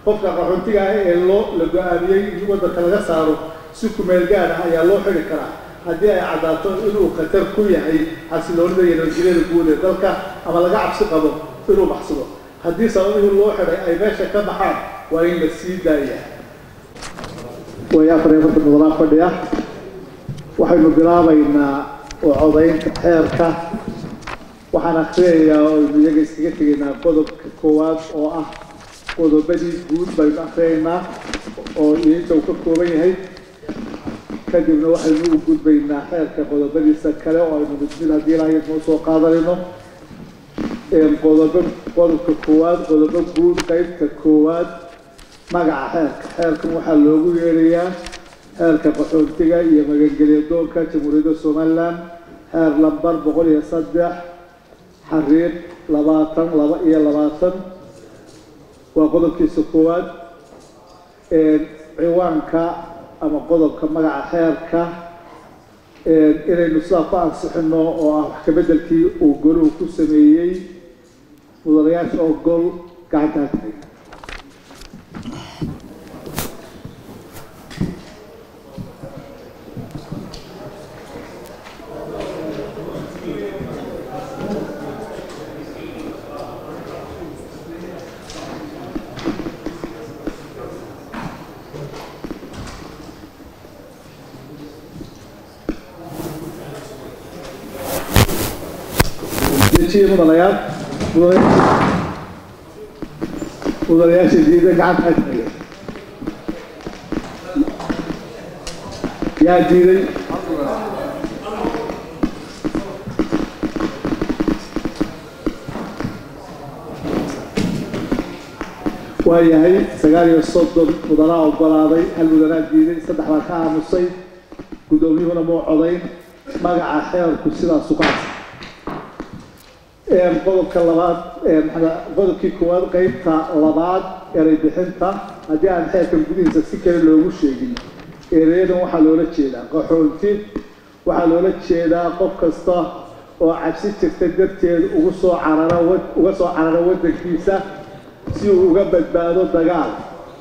qofka qaxoontiga ah ee loo la go-aamiyey in waddanka laga saaro si kumeel gaar ah ayaa loo xidhi karaa haddii ay caddaato inuu khatar ku yahay xasiloonida iyo nabadgelyada guud ee dalka ama laga cabsi qabo inuu baxsado haddii sababihii loo xidhay ay meesha ka baxaan waa in la sii daaya way afar iyo afartan mudanaa fadhiya waxaynu bilaabaynaa oo codaynta xeerka waxaan akhriyayaa oo aynu iyaga iskaga tegaynaa qodobka koowaad oo ah qodobadii guud baynu akhriyaynaa oo inta uu ka kooban yahay kadibna waxaynu u gudbaynaa xeerka qodobadiisa kale oo aynu mid mid haddii ilaahay noo soo qaadanayno qodobo qodobka koowaad qodobo guud qeybta koowaad magaca xeerka xeerkan waxaa loogu yeerayaa xeerka qaxoontiga iyo magangelya doonka jamhuuriyadda somalilan xeer lambar boqol iyo saddex xariiq labaatan laba iyo labaatan waa qodobkiisa koowaad ciwaanka ama qodobka magaca xeerka inaynu sidaa ku ansixino oo ah wax kabeddelkii uu goluhu ku sameeyey mudanayaasha oo gol gacanta hatay dejiye mudanayaal mudanayaasha diida gacanta hatay yaa diiday waayahay sagaal iyo soddon mudanaa ogolaaday hal mudanaa diiday saddex baa ka aamusay guddoomiyuhuna muu codayn magaca xeerku sidaasu ku cabsan qodobka labaad qodobkii koowaad qeybta labaad eray bixinta haddii aan xeerkan gudihiisa si kale loogu sheegin ereyadan waxaa loola jeedaa qaxoonti waxaa loola jeedaa qof kasta oo cabsi jirta darteed ugu soo carara uga soo carara waddankiisa si uu uga badbaado dagaal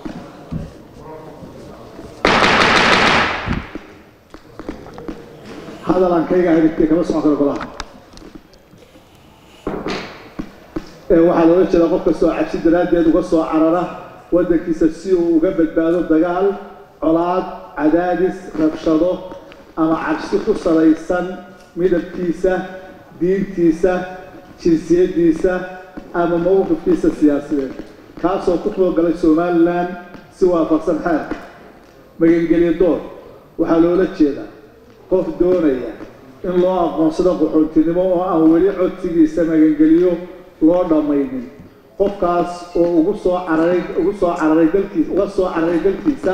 hadal aan kayga hadigtay kama socon karo golaha waxaa loola jeedaa qof kastoo cabsi daraaddeed uga soo carara waddankiisa si uu uga badbaado dagaal colaad cadaadis rabshado ama cabsi ku salaysan midabkiisa diintiisa jinsiyaddiisa ama mawqifkiisa siyaasadeed kaasoo ku toogalay somalilan si waafaqsan xeerka magangelyo door waxaa loola jeedaa qof doonaya in loo aqoonsado qaxoontinimo oo aan weli codsigiisa magangeliyo loo dhammaynin qofkaas oo ugu soo cararay ugu soo cararay dalkiisa uga soo cararay dalkiisa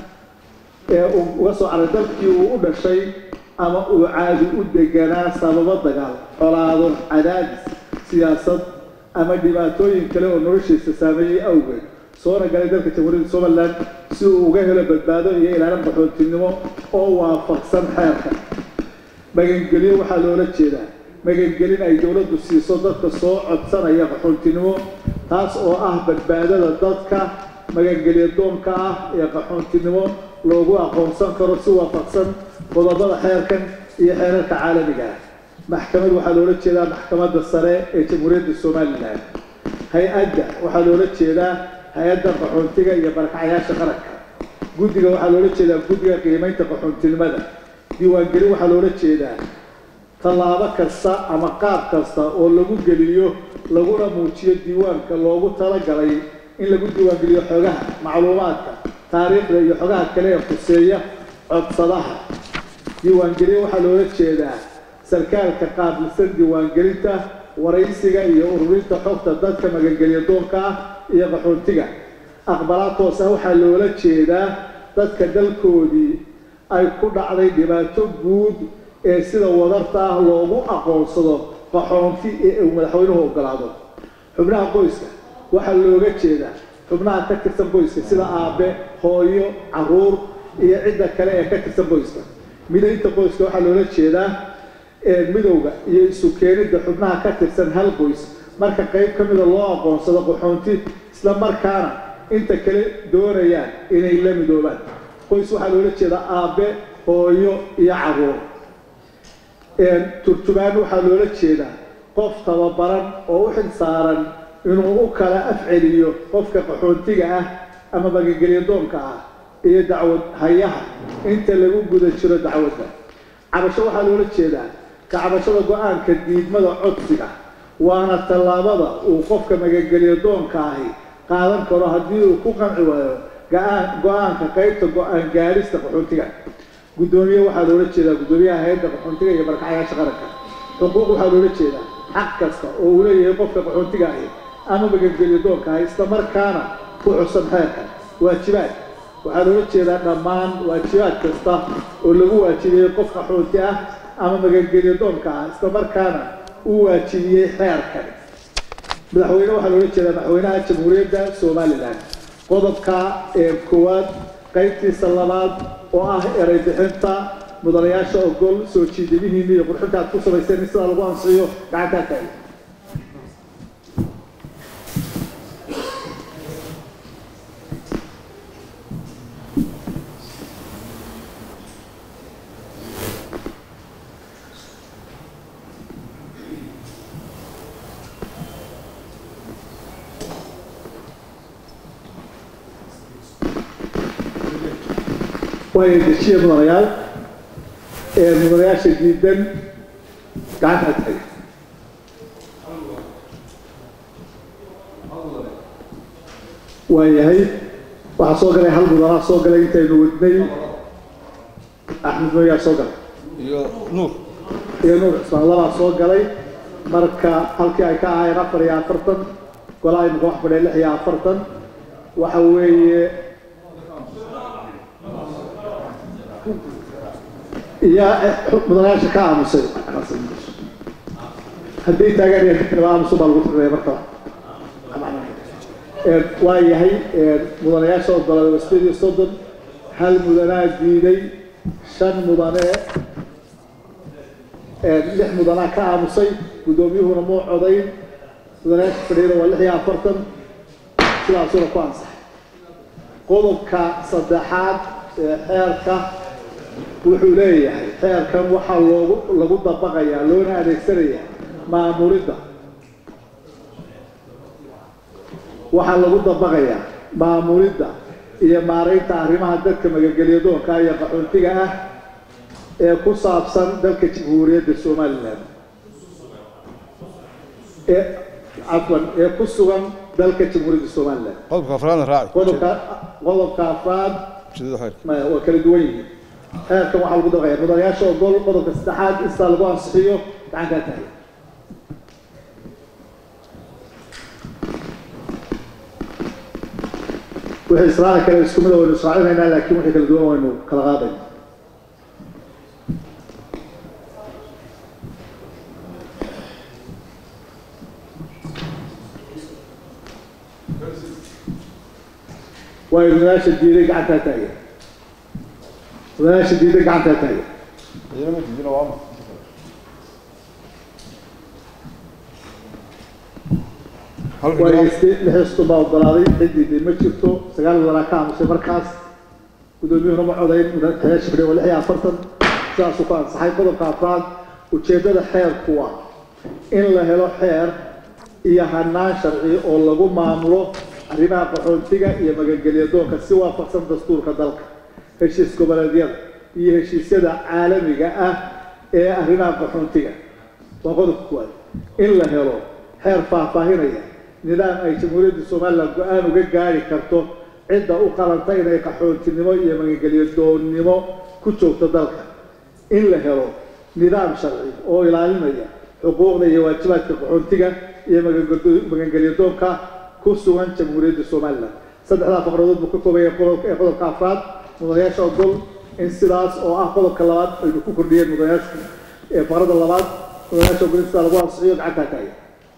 ee uga soo cararay dalkii uu u dhashay ama uu caadi u deganaa sababo dagaal colaado cadaadis siyaasad ama dhibaatooyin kale oo noloshiisa saameeyey awgeed soona galay dalka jamhuuriyadda somalilan si uu uga helo badbaado iyo ilaalin qaxoontinimo oo waafaqsan xeerka magangelyo waxaa loola jeedaa magangelin ay dowladdu siiso dadka soo codsanaya qaxoontinimo taas oo ah badbaadada dadka magangelyo doonka ah ee qaxoontinimo loogu aqoonsan karo si waafaqsan qodobada xeerkan iyo xeerarka caalamiga ah maxkamad waxaa loola jeedaa maxkamadda sare ee jamhuuriyadda somalilan hay-adda waxaa loola jeedaa hay-adda qaxoontiga iyo barakacayaasha qaranka guddiga waxaa loola jeedaa guddiga qiimaynta qaxoontinimada diiwaangelin waxaa loola jeedaa tallaabo kasta ama qaab kasta oo lagu geliyo laguna muujiyo diiwaanka loogu talagalay in lagu diiwaangeliyo xogaha macluumaadka taariikhda iyo xogaha kale ee khuseeya codsadaha diiwaangelin waxaa loola jeedaa sarkaalka qaabilsan diiwaangelinta waraysiga iyo ururinta xogta dadka magangelyo doonka ah iyo qaxoontiga aqbalaad toos ah waxaa loola jeedaa dadka dalkoodii ay ku dhacday dhibaato guud ee sida wadarta ah loogu aqoonsado qaxoonti ee uu madaxweynuhu ogolaado xubnaha qoyska waxaa looga jeedaa xubnaha ka tirsan qoyska sida aabe hooyo caruur iyo cidda kale ee ka tirsan qoyska midaynta qoyska waxaa loola jeedaa midowga iyo isu keenidda xubnaha ka tirsan hal qoys marka qayb ka mida loo aqoonsado qaxoonti isla markaana inta kale doonayaan inay la midoobaan qoys waxaa loola jeedaa aabbe hooyo iyo caruur turjumaan waxaa loola jeedaa qof tababaran oo u xil saaran inuu u kala afceliyo qofka qaxoontiga ah ama magagelyo doonka ah iyo dacwad hayaha inta lagu guda jiro dacwadda cabasho waxaa loola jeedaa ka cabashada go-aanka diidmada codsiga waana tallaabada uu qofka magagelyo doonka ahi qaadan karo haddii uu ku qanci waayo go-aanka qaybta go-aan gaadhista qaxoontiga guddoomiye waxaa loola jeedaa guddoomiyaha hay-adda qaxoontiga iyo barakacayaasha qaranka xuquuq waxaa loola jeedaa xaq kasta oo uu leeyahay qofka qaxoontiga ahi ama magagelyo doonka ahi isla markaana ku xusan xeerka waajibaad waxaa loola jeedaa dhammaan waajibaad kasta oo lagu waajibiyey qof qaxoonti ah ama magagelyo doonka ah isla markaana uu waajibiyey xeerkan madaxweyne waxaa loola jeedaa madaxweynaha jamhuuriyadda somalilan qodobka ee koowaad qaybtiisa labaad oo ah eray bixinta mudanayaasha ogol soo jiidamihiina iyo qurxinta aad ku samayseen in sidaa lagu ansixiyo gacantaa taaga way dejiye mudanayaal ee mudanayaasha diidan gacanta taga waayahay waxaa soo galay hal mudanaa soo galay intaynu wadnay axmed mooyaa soo galay iyo nuur iyo nuur cismaan labaa soo galay marka halkii ay ka ahaayeen afar iyo afartan golaa imika wax fadhiya lix iyo afartan waxa weeye iyo mudanayaasha ka aamusay haddii taagaan aamusu baa lagu tirnaya marka waa yahay mudanayaasha ogolaaday waa sideed iyo soddon hal mudanaa diiday shan mudane lix mudanaa ka aamusay guddoomiyuhuna muu codayn mudanayaasha fadhiyada waa lix iyo afartan sidaasuna ku ansaxay qodobka saddexaad ee xeerka wuxuu leeyahay xeerkan waxaa loogu lagu dabaqayaa loona adeegsanayaa maamulidda waxaa lagu dabaqayaa maamulidda iyo maaraynta arrimaha dadka magagelyo doonka iyo qaxoontiga ah ee ku saabsan dalka jamhuuriyadda somalilan ee cafwan ee ku sugan dalka jamhuuriyadda somalilan qodobka afraadna raaci qodobka qodobka afraad ujeedada xeerka maya waa kala duwan yihiin xeerkan waxaa lagu dabaqaya mudanayaasha ogol qodobka saddexaad intaa lagu ansixiyo gacantaa tahay wixii israaci kale isku mid waynu israacinaynaa laakiin wixii kala duwan waynu kala qaadayna waayo mudanayaasha diiday gacantaa taagan mudanayaasha diiday gacantaa taagan iyana ma diidina waa ma hal waayo xildhibaan iste lixisku baa ogolaaday cidiiday ma jirto sagaal mudanaa ka aamusay markaas guddoomiyuhuna ma codayn mudanayaasha fadhiya waa lix iyo afartan sidaasuu ku ansaxay qodobka afraad ujeeddada xeerku waa in la helo xeer iyo hanaan sharci oo lagu maamulo arrimaha qaxoontiga iyo magangelyo doonka si waafaqsan dastuurka dalka heshiis goboleedyada iyo heshiisyada caalamiga ah ee arrimaha qaxoontiga waa qodobka kuwaad in la helo xeer faahfaahinaya nidaam ay jamhuuriyadda somalilan go-aan uga gaari karto cidda u qalanta inay qaxoontinimo iyo magangelyo doonnimo ku joogto dalka in la helo nidaam sharci oo ilaalinaya xuquuqda iyo waajibaadka qaxoontiga iyo magangel- magangelyo doonka ku sugan jamhuuriyadda somalilan saddexdaa faqradood buu ka koobaya qodobka ee qodobka afraad mudanayaasha ogol in sidaas oo ah qodobka labaad aynu ku kordhiyeen mudanayaashu ee faqrada labaad mudanayaasha ogol in sidaa lagu ansixiyo gacantaa taaya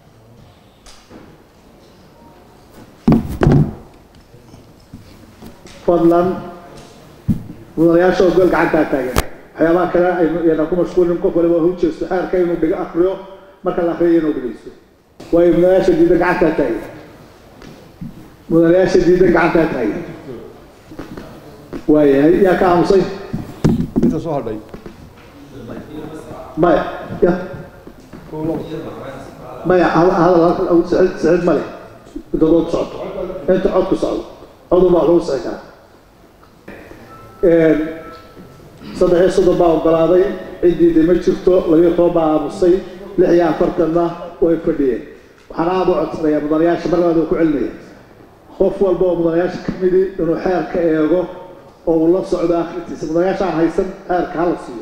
fadlan mudanayaasha ogol gacantaa taagan waxyaabaha kale aynu yana ku mashquulin qof waliba hu jeesto xeerka inuu dhigo akriyo marka la akriyo inuu dhegeysto waayo mudanayaasha diida gacantaa taagan mudanayaasha diidan gacantaa taagan waayahay yaa ka aamusay inta soo hadhay maya ya kow labo maya hadal hadal sicid sicid male inta dood socoto inta cod ku socdo codun baa lagu sixi karaa saddex iyo soddon baa ogolaaday ciddiida ma jirto labiyo toban baa aamusay lix iyo afartanna way fadhiyeen waxaan aada u codsanayaa mudanayaasha mar labaad oo ku celinaya qof walba oo mudanayaasha ka midi inuu xeerka eego oo uu la socdo akhrintiisa mudanayaasha aan haysan xeerka hala siiyo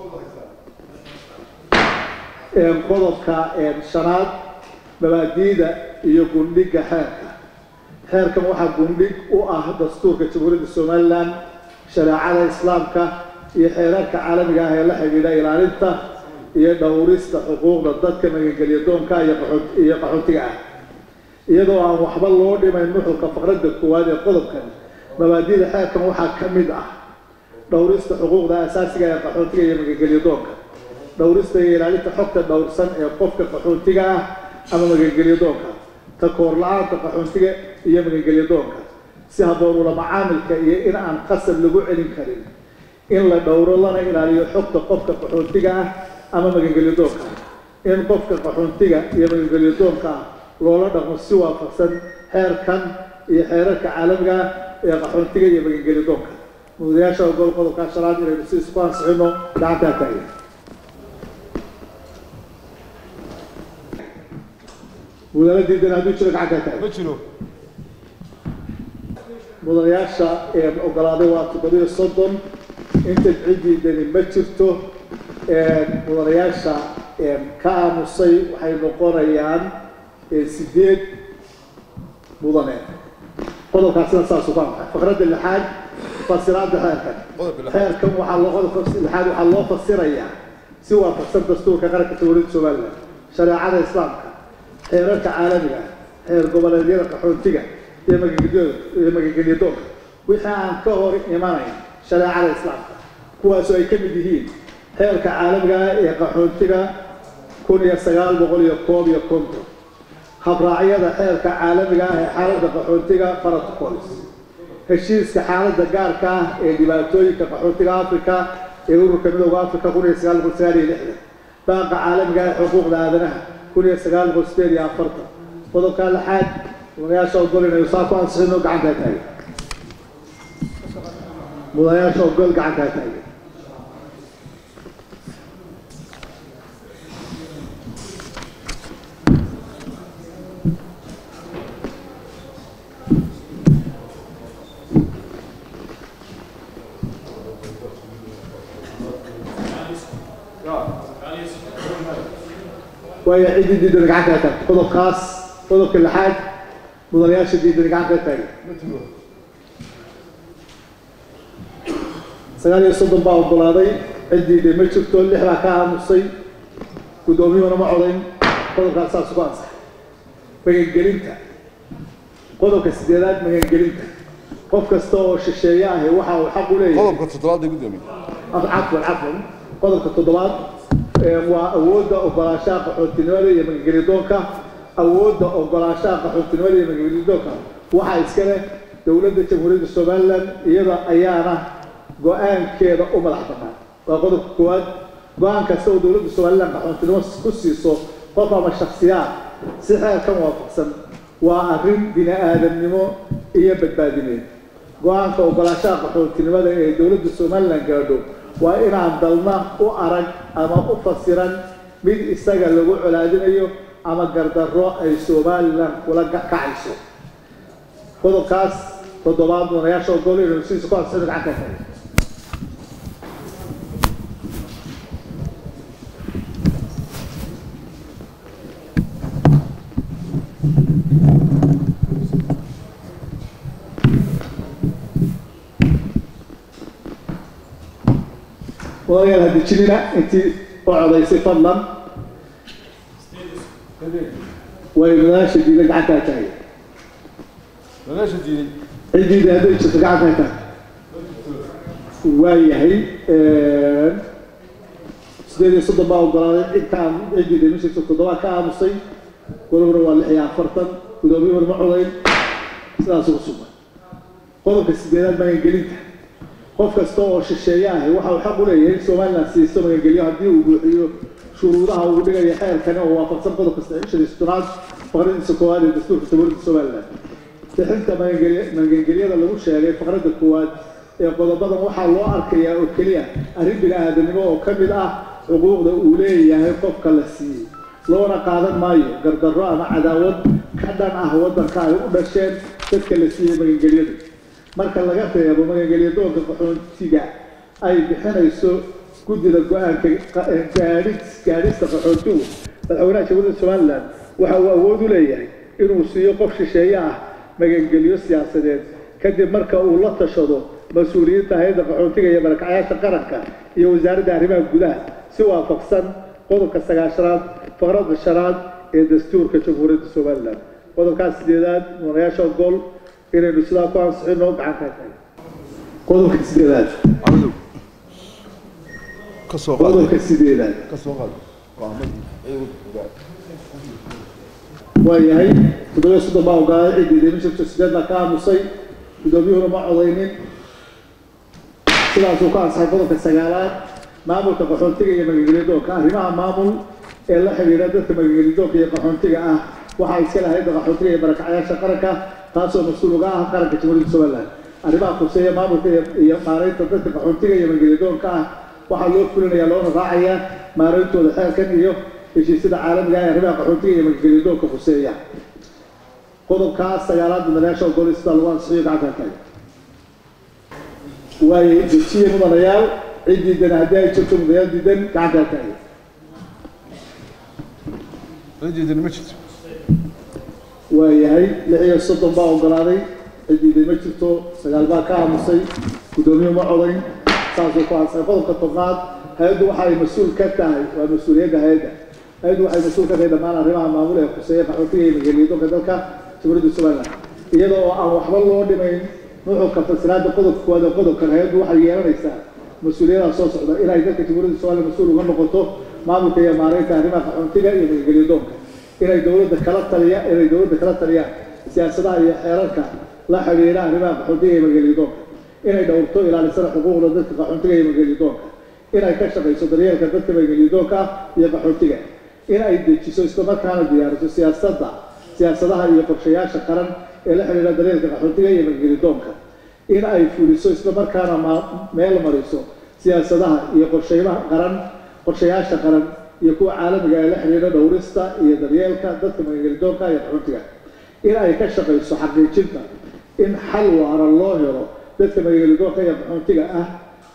qodobka shanaad mabaadiida iyo gundhiga xeerka xeerkan waxaa gundhig u ah dastuurka jamhuuriyadda somalilan shareecada islaamka iyo xeerarka caalamiga ah ee la xidhiidha ilaalinta iyo dhowrista xuquuqda dadka magangelya doonka iyo qaxoot- iyo qaxootiga ah iyadoo aan waxba loo dhimayn nuxurka faqradda koowaad ee qodobkan mabaadiida xeerkan waxaa ka mid ah dhowrista xuquuqda asaasiga ee qaxootiga iyo magangelya doonka dhowrista iyo ilaalinta xogta dhowrsan ee qofka qaxootiga ah ama magangelya doonka ta koor la-aanta qaxootiga iyo magangelya doonka si habboon ula macaamilka iyo in aan qasab lagu celin karin in la dhowro lana ilaaliyo xogta qofka qaxootiga ah ama magangelya doonka ah in qofka qaxootiga iyo magangelya doonka ah loola dhaqmo si waafaqsan xeerkan iyo xeerarka caalamiga ah ee qaxootiga iyo magangelya doonka mudanayaasha ogol qodobkaa shanaad inaynu si isku ansixino gacantaa taagan mudane diidan hadduu jiro gacantaa taagan ma jiro mudanayaasha ee ogolaaday waa toddobiyo soddon inta ciddiidani ma jirto mudanayaasha ka aamusay waxay noqonayaan sideed mudane qodobkaasina saas uga anfay faqradda lixaad fasiraadda xeerkan qodobka lixaad xeerkan waxaa loo qodobka lixaad waxaa loo fasirayaa si waafaqsan dastuurka qaranka jamhuuriyadda somaliland shareecada islaamka xeerarka caalamiga ah xeer goboleedyada qaxootiga iyo magangelyada iyo magangelya doonka wixii aan ka hor imanayn shareecada islaamka kuwaasoo ay ka mid yihiin xeerka caalamiga ah ee qaxootiga kun iyo sagaal boqol iyo koob iyo konton habraacyada xeerka caalamiga ah ee xaaladda qaxootiga protocols heshiiska xaaladda gaarka ah ee dhibaatooyinka qaxootiga africa ee ururka midooda africa kun iyo sagaal boqol sagaal iyo lixdan baaqa caalamiga ah ee xuquuqda aadanaha kun iyo sagaal boqol sideed iyo afartan qodobka lixaad mudanayaasha ogol inaynu saa ku ansixino gacantaa taagan mudanayaasha ogol gacantaa taagan waayo ciddii diidan gacantaa taagan qodobkaas qodobka lixaad mudanayaasha diidan gacantaa taagan ma jiro sagaal iyo soddon baa ogolaaday ciddiida ma jirto lix baa ka aamusay guddoomiyuhuna ma codayn qodobkaas saas ugu ansaxay magangelinta qodobka sideedaad magangelinta qof kasta oo shisheeye ahi waxa uu xaq u leeyahay qodobka toddobaad ee gudoomiye cafwan cafwan qodobka toddobaad ee waa awoodda ogolaanshaha qaxootinimada iyo magangelyadoonka awoodda ogolaanshaha qaxootinimada iyo magangelyadoonka waxaa iska leh dowladda jamhuuriyadda somaliland iyada ayaana go-aankeeda u madax bannaan waa qodobka koowaad go-aan kasta oo dowladda somaliland qaxootinimo ku siiso qof ama shaksiyaad si xeerkan waafaqsan waa arrin bini aadamnimo iyo badbaadineed go-aanka ogolaanshaha qaxootinimada ee dowladda somaliland gaadho waa inaan dalna u arag ama u fasiran mid isaga lagu colaadinayo ama gardarro ay somaliland kula kacayso qodobkaas toddobaad mudanayaasha ogol inaynu sidiisa ku ansixino gacanta kale wadayaal haddi jinina intii u codaysay fadlan way madaasha diidan gacantaa taagay madaasha diiday ciddiida hadday jirto gacantaa taagay waa yahay sideed iyo soddon baa ogolaaday cidkaan ciddiida ma jirto toddobaa ka aamusay golobna waa lix iyo afartan gudoomiyuhuna ma codayn sidaas ugu sugan qodobka sideedaad magangelinta qof kasta oo shisheeye ahi waxa uu xaq u leeyahay in somalilan siiso magangelyo haddii uu buuxiyo shuruudaha uu dhigayo xeerkani oo waafaqsan qodobka shan iyo soddonaad faqradiisa koowaad ee dastuurka jamhuuriyadda somalilan bixinta magangelyada lagu sheegay faqradda koowaad ee qodobadan waxaa loo arkayaa oo keliya arrin bini-aadanimo oo ka mid ah xuquuqda uu leeyahay qofka la siiyey loona qaadan maayo gardarro ama cadaawad ka dhan ah waddanka ay u dhasheen dadka la siiyey magangelyadu marka laga reebo magangelyo doonka qaxoontiga ay bixinayso guddida go-aanka gaadhis gaadhista qaxoontigu madaxweynaha jamhuuriyadda somalilan waxa uu awood u leeyahay inuu siiyo qof shisheeye ah magangelyo siyaasadeed kadib marka uu la tashado mas-uuliyiinta hay-adda qaxoontiga iyo malakacayaasha qaranka iyo wasaaradda arrimaha gudaha si waafaqsan qodobka sagaashanaad faqradda shanaad ee dastuurka jamhuuriyadda somalilan qodobkaas sideedaad mudanayaasha ogol inaynu sidaa ku ansixino gacanka tahay qodobka sideedaad عبدو كسو قاد qodobka sideedaad كسو قاد وعمل ايوه waa yahay toddobiyo soddon baa ogolaaday ciddii deemin jirto sideed baa ka aamusay guddoomiyuhuna ma codaynin sidaasuu ka ansaxay qodobka sagaalaad maamulka qaxoontiga iyo magangelidoonka arrimaha maamul ee la xidhiidha dadka magangelidoonka iyo qaxoontiga ah waxaa iska lahayd qaxoontiga iyo barakacayaasha qaranka taasoo mas-uul uga ah qaranka jamhuuriyadda somaliland arrimaha khuseeya maamulka iyo- iyo maaraynta dadka qaxoontiga iyo magangelidoonka ah waxaa loo fulinayaa loona raacayaa maarayntooda xeerkan iyo heshiisyada caalamiga ah ee arrimaha qaxoontiga iyo magangelidoonka khuseeya qodobkaas sagaalaad mudanayaasha ogolay sida lagu ansixiyo gacanta tahay waaye dejiye mudanayaal cid diidan haddii ay jirto mudanayaal diidan gacanta tahay رجل المجد waayahay lix iyo soddon baa ogolaaday cid diidan ma jirto sagaal baa ka aamusay guddoomiyuhu ma codayn saasuu ku ansixay qodobka tobnaad hay-addu waxay mas-uul ka tahay waa mas-uuliyadda hay-adda hay-addu waxay mas-uul ka tahay dhammaan arrimaha maamul ee khuseeya qaxootiga iyo magaaliyadonka dalka jamhuuriyadda somaliland iyada oo aan waxba loo dhimayn nuxurka fasiraada qodobka koowaad ee qodobkan hay-addu waxay yeelanaysaa mas-uuliyadaha soo socda inay dalka jamhuuriyadda somaliland mas-uul uga noqoto maamulka iyo maaraynta arrimaha qaxootiga iyo magaaliyadonka inay dowladda kala taliya inay dowladda kala taliyaan siyaasadaha iyo xeerarka la xidhiidha arrimaha qaxootiga iyo magaaliyadonka inay dhowrto ilaalisana xuquuqda dadka qaxootiga iyo magaaliyadonka inay ka shaqayso daryeelka dadka magaaliyadonka iyo qaxootiga in ay dejiso islamarkaana diyaariso siyaasadda siyaasadaha iyo qorshayaasha qaran ee la xidhiidha daryeelka qaxootiga iyo magaaliyadonka in ay fuliso islamarkaana ma- meel mariso siyaasadaha iyo qorshaymaha qaran qorshayaasha qaran iyo kuwa caalamiga ee la xidhiidha dhowrista iyo daryeelka dadka magaaliyadonka iyo qaxootiga in ay ka shaqayso xaqiijinta in xal waara loo helo dadka magaaliyadonka iyo qaxootiga ah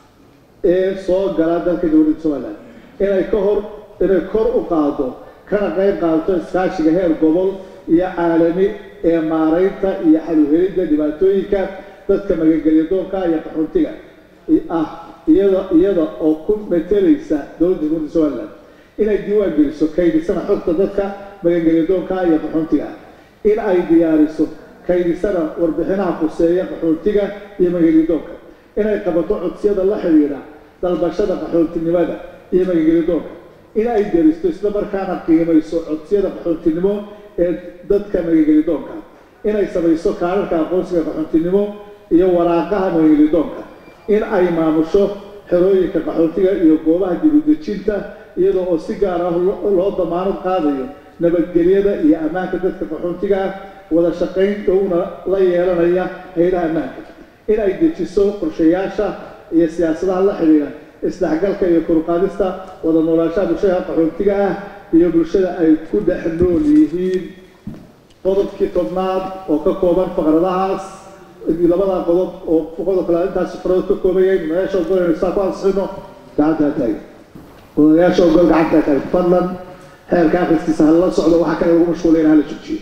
ee soo gala dalka dowladda somaliland inay ka hor inay kor u qaado kana qayb qaadato iskaashiga heer gobol iyo caalami ee maaraynta iyo xaluhelidda dhibaatooyinka dadka magaalyadoonka iyo qaxootiga ah iyada iyada oo ku metelaysa dowladda jamhuuriyadda somaliland inay diiwaan geliso kaydisana xogta dadka magaalyadoonka iyo qaxootiga in ay diyaariso kaydisana warbixinaha khuseeya qaxootiga iyo magaalyadoonka inay qabato codsiyada la xidhiidha dalbashada qaxootinimada iyo magaalyadoonka in ay deristo isla markaana qiimayso codsiyada qaxootinimo ee dadka magaalyadoonka inay samayso kaararka aqoonsiga qaxootinimo iyo waraaqaha magaalyadoonka in ay maamusho xerooyinka qaxootiga iyo goobaha dibudejinta iyadoo oo si gaar ah lo- loo damaanad qaadayo nabadgelyada iyo ammaanka dadka qaxootiga ah wada shaqayn dhowna la yeelanaya haylaha ammaanka in ay dejiso qorshayaasha iyo siyaasadaha la xidhiidha isdhexgalka iyo koruqaadista wada noolaanshaha bulshada qaxootiga ah iyo bulshada ay ku dhex nool yihiin qodobkii tobnaad oo ka kooban faqradahaas labada qodob oo qodobka la intaas faqradood ka kooban yahay madayaasha ogol inaynu saa ku ansixino gacantaa taagay madayaasha ogol gacantaa taagay fadlan xeerka akhriskiisa hala socdo waxaa kale lagu mashquulay in hala joojiyo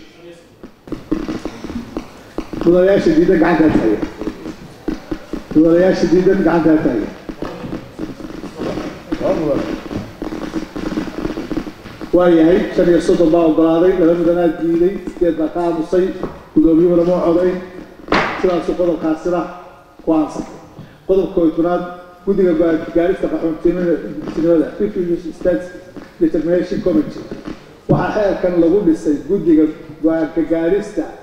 mudanayaasha diidan gacantaa taagay mudanayaasha diidan gacantaa taagay waayahay shan iyo soddon baa ogolaaday laba mudanaa diiday sideed baa ka aamusay guddoomiyuhuna ma codayn sidaasuu qodobkaasina ku aansay qodobka koytanaad guddiga go-aan gaarista qaxoontinimada refugees states determination committee waxaa xeerkan lagu dhisay guddiga go-aanka gaarista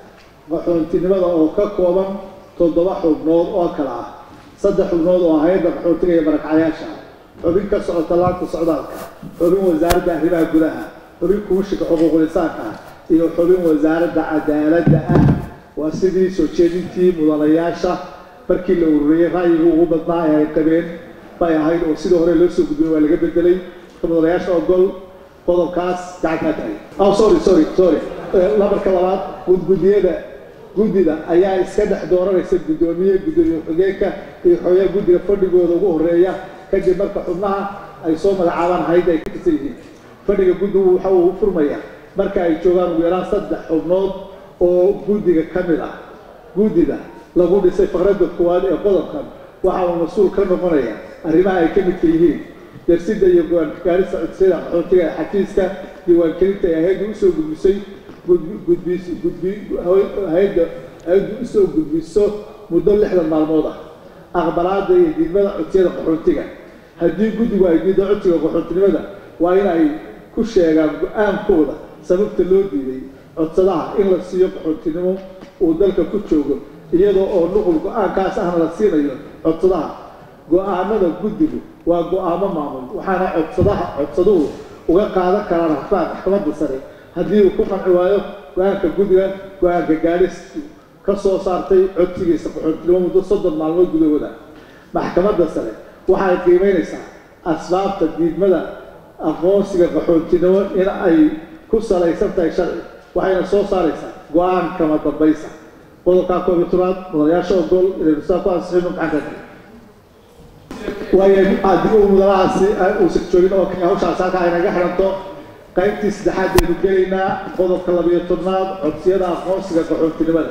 qaxoontinimada oo ka kooban toddoba xubnood oo kale ah saddex xubnood oo hay-adda qaxoontiga iyo barakacyaasha xubin ka socota laanta socdaalka xubin wasaaradda arrimaha gudaha xubin kumishiga xuquuqul insaanka iyo xubin wasaaradda cadaaladda ah waa sidii soo jeedintii mudanayaasha markii la ururiyey ra'yiga ugu badnaa ee ay qabeen bay ahayd oo sidii hore loo soo gudbiyey waa laga bedelay marka mudanayaasha ogol qodobkaas gacankaa tahay oh sorry sorry sorry lamarka labaad gudgudiyada guddida ayaa iska dhex dooranaysa guddoomiye guddoomiye xogeenka iyo xooyaa guddiga fadhigooda ugu horeeya kadib marka xubnaha ay soo magacaabaan hayd ay ka tirsan yihiin fadhiga guddigu waxa uu furmaya marka ay joogaan ugu yaraan saddex xubnood oo guddiga ka mid ah guddida lagu dhisay faqradda koowaad ee qodobkan waxa uu mas-uul ka noqonaya arrimaha ay ka midka yihiin darsidda iyo go-aangaarista codsiyada qaxootiga ee xafiiska diiwaangelinta ee hay-adda usoo gudbisay gudbis gudbi hay-adda hay-addu usoo gudbiso muddo lixdan maalmood ah aqbalaada iyo diidmada codsiyada qaxootiga haddii guddigu ay diido codsiga qaxootinimada waa in ay ku sheegaan go-aankooda sababta loo diiday codsadaha in la siiyo qaxootinimo uu dalka ku joogo iyadoo oo nuqul go-aankaas ahna la siinayo codsadaha go-aanada guddigu waa go-aamo maamul waxaana codsadaha codsaduhu uga qaadan karaan rafaan maxkamadda sare haddii uu ku qanci waayo go-aanka guddiga go-aanka gaadhistu ka soo saartay codsigiisa qaxootinimo muddo soddon maalmood gudahooda maxkamadda sare waxay qiimeynaysaa asbaabta diidmada aqoonsiga qaxootinimo in ay ku salaysan tahay sharci waxayna soo saaraysaa go-aan kama dambaysa qodobkaa koob iyo tobnaad mudanayaasha ogol inaynu saa ku ansixino gacanta waayo haddii uu mudanahaasi uusan joogin oo kale hawshaas halka ay naga xiranto qaybtii saddexaad baynu gelaynaa qodobka labiyo tobnaad codsiyada aqoonsiga qaxoontinimada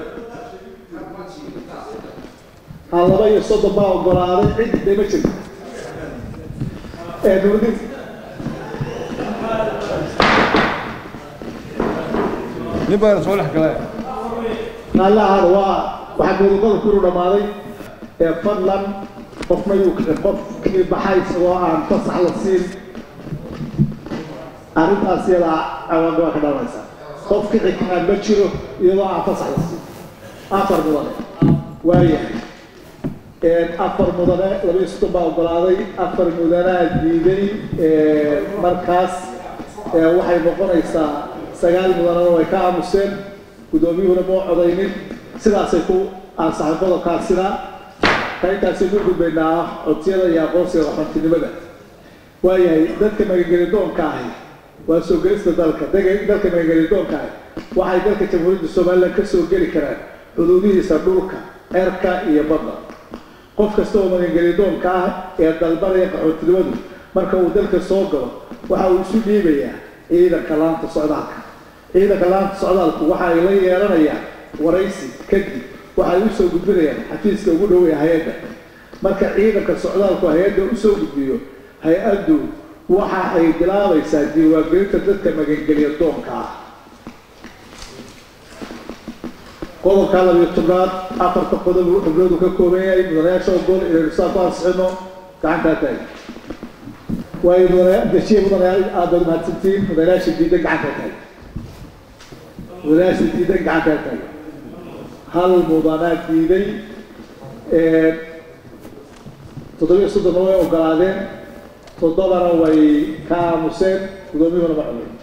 ha laba iyo soddon baa ogolaaday cid dee ma jirto ee nuudin nin baana soo dhex galay qaalahan waa waxaa godoqada kuru dhammaaday ee fadlan qofna yuu qofkii baxay isagoo aan fasax la siin arrintaas iyadaa cawaanka waa ka dhalanaysaa qof kici karaan ma jiro iyadoo aan fasax la siin afar mudane waayahay afar mudane laba iyo soddon baa ogolaaday afar mudanaa diiday markaas waxay noqonaysaa sagaal mudanana way ka aamuseen guddoomiyuhuna moo codaynin sidaasay ku ansaxay qodobkaasina qaybtaasi ku gudbaynaa codsiyada iyo aqoonsiga qaxoontinimada waayahay dadka magangelidoonka ahi waa soo gelista dalka dalka magangelidoonka ahi waxay dalka jamhuuriyadda somalilan ka soo geli karaan xuduudihiisa dhulka cerka iyo badda qof kasta oo magangelidoonka ah ee dalbanaya qaxoontinimadu marka uu dalka soo galo waxa uu isu dhiibayaa ciidanka laanta socdaalka ciidanka laanta socdaalku waxa ay la yeelanayaan waraysi kadib waxay u soo gudbinayaan xafiiska ugu dhoweya hay-adda marka ciidanka socdaalku hay-adda usoo gudbiyo hay-addu waxa ay bilaabaysaa diiwaangelinta dadka magangeliya doonka ah qodobka labiyo tobnaad afarta qodob uu xubnoodu ka kooban yahay mudanayaasha ogol inaynu saa ku ansixino gacantaa tahay waayo mudanaya dejiye mudanayaal aada baad mahadsantiin mudanayaasha diidan gacantaa tahay mudanayaasha diidan gacantaa tahay hal mudanaa diiday toddobiyo soddonna way ogolaadeen toddobana way ka aamuseen guddoomiyuhuna ma cunay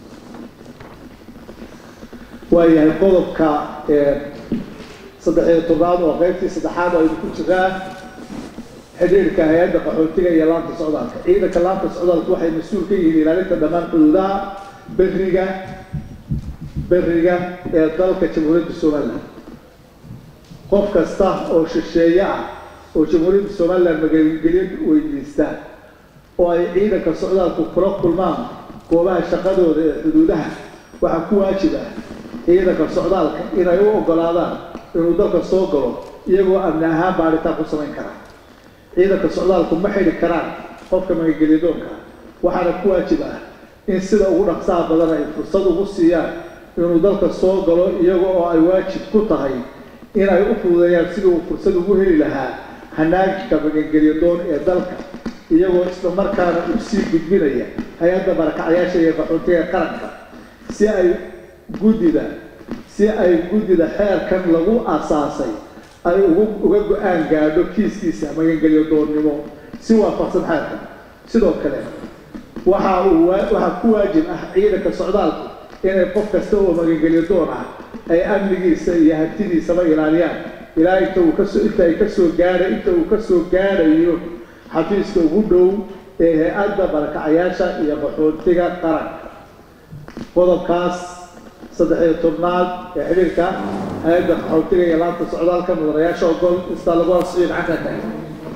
waayahay qodobka saddex iyo tobnaad oo qaybtii saddexaad aynu ku jiraa xidhiirka hay-adda qaxootiga iyo laanta socdaalka ciidanka laanta socdaalku waxay mas-uul ka yihiin ilaalinta dhammaan xuduudaha beriga beriga ee dalka jamhuuriyadda somalilan qof kasta oo shisheeye ah oo jamhuuriyadda somalilan magaalgelyo weydiista oo ay ciidanka socdaalku kula kulmaan goobaha shaqadooda ee xuduudaha waxaa ku waajib ah ciidanka socdaalka inay u ogolaadaan inuu dalka soo galo iyagoo amni ahaan baaritaan ku samayn kara ciidanka socdaalku ma xidhi karaan qofka magangeliyadoonka waxaana ku waajib ah in sida ugu dhaqsaha badan ay fursad ugu siiyaan inuu dalka soo galo iyaga oo ay waajib ku tahay inay u fududeeyaan sidii uu fursad ugu heli lahaa hanaanka magangelyadoon ee dalka iyagoo isla markaana u sii gudbinaya hay-adda barakacyaasha iyo qaxoontiga qaranka si ay guddida si ay guddida xeerkan lagu asaasay ay ugu uga go-aan gaadho kiiskiisa magangelyo doonnimo si waafaqsan xeerkan sidoo kale waxa uu waxaa ku waajib ah ciidanka socdaalku inay qof kasta oo magangelyo doon ah ay amnigiisa iyo hantidiisaba ilaaliyaan ilaa inta uu kasoo inta ay kasoo gaadha inta uu kasoo gaadhayo xafiiska ugu dhow ee hay-adda barakacayaasha iyo qaxoontiga qaranka qodobkaas saddex iyo tobnaad ee xidhiirka hay-adda qaxoontiga iyo laanta socdaalka mudanayaasha ogol istaa lagu ansixiyo gacantaa taagan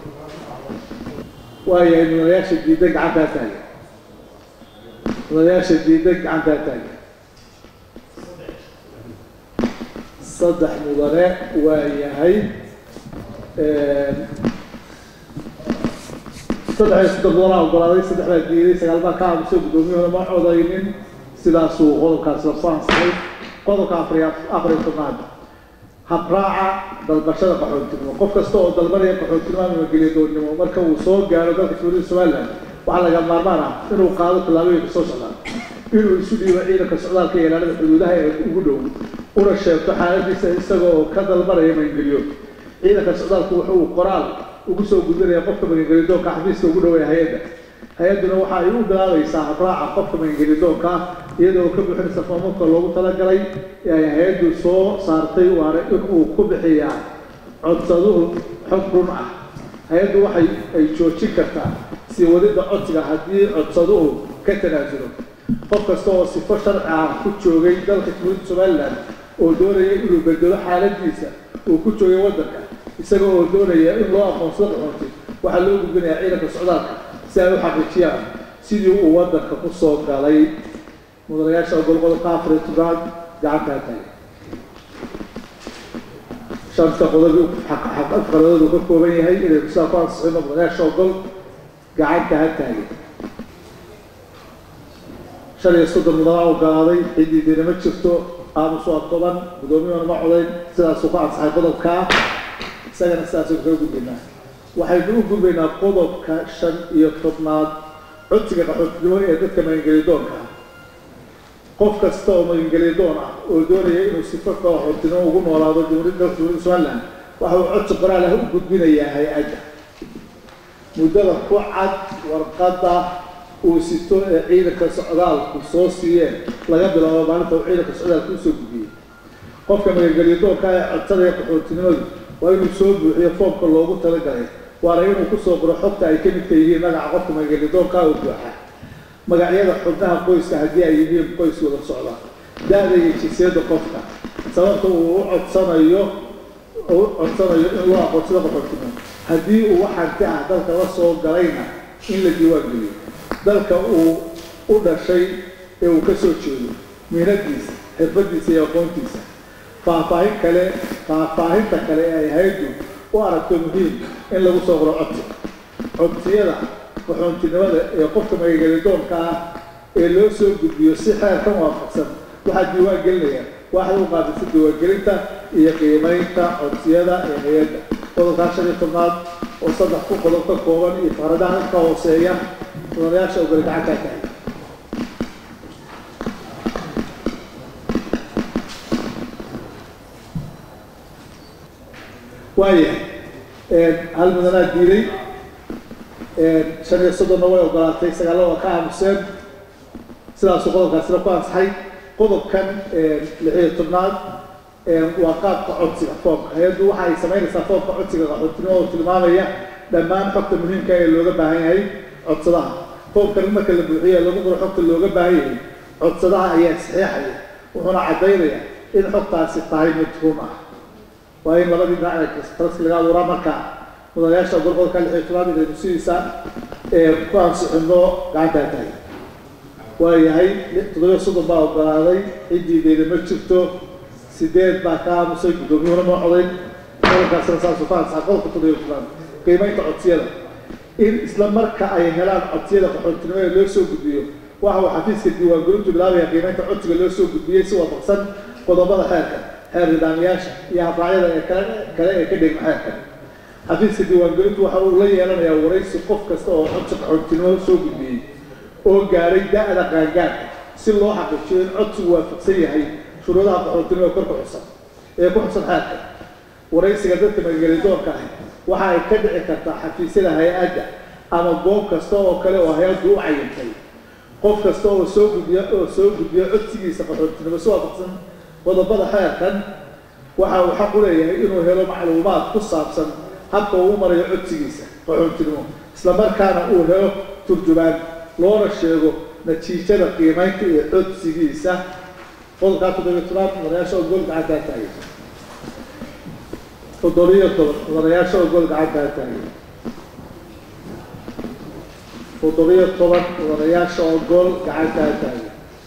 waayahay mudanayaasha diidan gacantaa taagan mudanayaasha diidan gacantaa taagan saddex mudane waa yahay saddex iyo soddon mudanaa ogolaaday saddex baa diiday sagaal baa ka aamusay guddoomiyahooda ma codaynin sidaasuu qodobkaas la ku ansaxay qodobka afariy afariyo tobnaad habraaca dalbashada qaxoontinimo qof kasta oo dalbanaya qaxoontinimo ama mageliya doonnimo marka uu soo gaaro dalka dowladda somaliland waxaa laga maarmaan ah inuu qaado tallaabooyinka soo socdaan inuu isu dhiibo ciidanka socdaalka iyo ilaalada xuduudaha ee ugu dhow una sheegto xaaladiisa isaga oo ka dalbanaya magangeliyo ciidanka socdaalku wuxuu qoraal ugu soo gudbinaya qofka magangelidoonka xafiiska ugu dhow ee hay-adda hay-adduna waxa ay u bilaabaysaa habraaca qofka magangelidoonka iyadoo ka buuxinaysa foomamka loogu talagalay ee ay hay-addu soo saartay waana inuu ku bixiyaa codsaduhu xog run ah hay-addu waxay ay joojin kartaa sii wadidda codsiga haddii codsaduhu ka tanaasulo qof kasta oo sifo sharci ah ku joogay dalka dowladda somaliland oo doonaya inuu bedelo xaaladiisa uu ku joogay waddanka isaga oo doonaya in loo aqoonsado qaxoonti waxaa loo gudbinayaa ciidanka socdaalka si ay u xaqiijiyaan sidii uu waddanka ku soo galay mudanayaasha ogol qodobka afar iyo tobnaad gacantaa tagay shanta qodob afqaladoodu ka kooban yahay inay sidaa ku ansixino mudanayaasha ogol gacanta ha taagay shan iyo soddon mudanaa ogolaaday cidiidiina ma jirto aamus waa toban guddoomiyuhuna ma codayn sidaasuu ku ansaxay qodobkaa isagana sidaasuu kaga gudbaynaa waxaynu u gudbaynaa qodobka shan iyo tobnaad codsiga qaxootinimo ee dadka magangelidoonka ah qof kasta oo magangelidoon ah oo doonaya inuu sifo qaxootinimo ugu noolaado jumhuuriyadda dalka dowladda somaliland waxa uu codsi qoraal ah u gudbinayaa hay-adda muddada ku cad warqadda uu sito ee ciidanka socdaalku soo siiyeen laga bilaabo maalinta uu ciidanka socdaalku usoo gudbiyey qofka magangelidoonka ee codsadaya qaxootinimadu waa inuu soo buuxiyo foomka loogu talagalay waana inuu kusoo qoro xogta ay ka midka yihiin magaca qofka magangelidoonka oo buuxa magacyada xubnaha qoyska haddii ay yihiin qoys wada socda da-da iyo jinsiyadda qofka sababta uu u codsanayo u codsanayo in loo aqoonsado qaxootinimo haddii uu wax hanti ah dalka la soo galayna in la diiwaan geliyo dalka uu u dhashay ee uu ka soo jeedo miinadiisa xirfadiisa iyo aqoontiisa faahfaahin kale faahfaahinta kale ee ay hayaddu u aragto muhiim in lagu soo qoro codsi codsiyada qaxoontinimada ee qofka magangelidoonka ah ee loo soo gudbiyo si xeerkan waafaqsan waxaa diiwaan gelinaya waaxda u qaadisa diiwaangelinta iyo qiimaynta codsiyada ee hay-adda qodobkaa shan iyo tobnaad oo saddex ku qodob ka kooban iyo fakradaha ka hooseeya mudanayaasha ogoli gacantaa tahay waayahay hal mudanaa diiday shan iyo soddonna way ogolaatay sagaallo waa ka aamuseen sidaasuu qodobkaasina ku ansaxay qodobkan lix iyo tobnaad waa qaabka codsiga foomka hay-addu waxa ay samaynaysaa foomka codsiga qaxootinimo oo tilmaamaya dhammaan xogta muhiimka ee looga baahan yahay codsadaha foomkan marka la buuxiyo lagu qoro xogta looga baahan yahay codsadaha ayaa saxiixaya wuxuuna caddaynaya in xogtaasi tahay mid run ah waa in labadii dhinac taraski laga abuuraa marka mudanayaasha golqodka lix iyo tobnaad inaynu sidiisa ku ansixino gacantaa tahay waayahay toddobiyo soddon baa ogolaaday ciddiideeda ma jirto sideed baa ka aamusay guddoomiyuhuna ma codayn qodobkaasina saasuu ka ansaxay qodobka toddobiyo tobnaad qiimaynta codsiyada in isla marka ay helaan codsiyada qaxoontinimo ee loo soo gudbiyo waxa uu xafiiska diiwaangelintu bilaabaya qiimaynta codsiga loo soo gudbiyey si waafaqsan qodobada xeerka xeer nidaamyaasha iyo habraacyada ee kale kale ee ka dhigma xeerka xafiiska diiwaangelintu waxa uu la yeelanayaa waraysi qof kasta oo codsi qaxoontinimo soo gudbiyey oo gaadhay da-da qaangaarka si loo xaqiijiyo in codsigu waafaqsan yahay shuruudaha qaxootinimo ee korka xusan ee ku xusan xeerka waraysiga dadka magangelidoonka ah waxa ay ka dhici kartaa xafiisyada hay-adda ama goob kasta oo kale oo hay-addu u cayintay qof kasta oo soo gudbiya oo soo gudbiya codsigiisa qaxootinimo si waafaqsan qodobada xeerkan waxa uu xaq u leeyahay inuu helo macluumaad ku saabsan habka uu u marayo codsigiisa qaxootinimo islamarkaana uu helo turjumaan loona sheego natiijada qiimaynta iyo codsigiisa qodobkaa toddobiyo tobaad mudanayaasha oo gool gacantaa taagay toddobiyo toban mudanayaasha oo gool gacantaa taagay toddobiyo toban mudanayaasha oo gool gacantaa taagay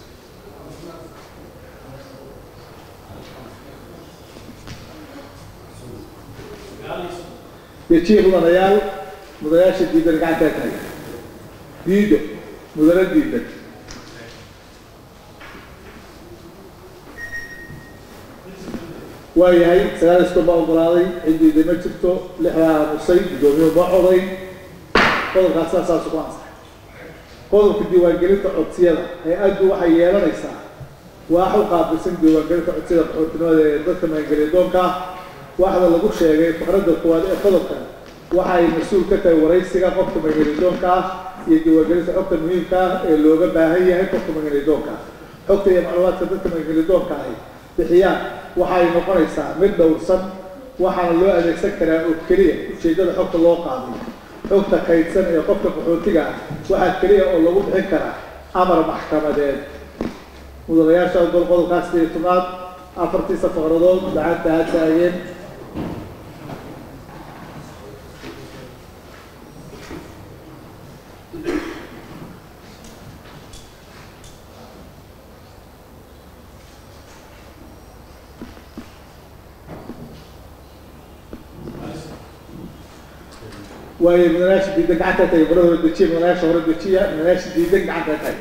dejiye mudanayaal mudanayaasha diidan gacantaa taagay diido mudane diidan waa yahay sagaal iskoon baa ogolaaday cidiida ma jirto lixdaa aamusay guddoomiye ma coday qodobkaas saasaasu ku ansaxay qodobka diiwaangelinta codsiyada hay-addu waxay yeelanaysaa waax u qaabilsan diiwaangelinta codsiyada qaxootinimada ee dadka magangeliyadoonka ah waxda lagu sheegay faqradda koowaad ee qodobkan waxa ay mas-uul ka tahay waraysiga qofka magangeliyadoonka ah iyo diiwaangelinta xogta muhiimka ah ee looga baahan yahay qofka magangeliyadoonka ah xogta iyo macluumaadka dadka magangeliyadoonka ahi bixiyaan waxa ay noqonaysaa mid dhowrsan waxaana loo adeegsan karaa oo keliya ujeeddada xogta loo qaaday xogta kaydsan ee qofka qaxootiga ah waxaa keliya oo lagu bixin karaa amar maxkamadeed mudanayaasha gol qodobkaas iyo tobnaad afartiisa faqradood gacanta ha taageen waayo mudanayaasha diidan gacanta tahay barada hore dejiya mudanayaasha hore dejiya mudanayaasha diidan gacanta tahay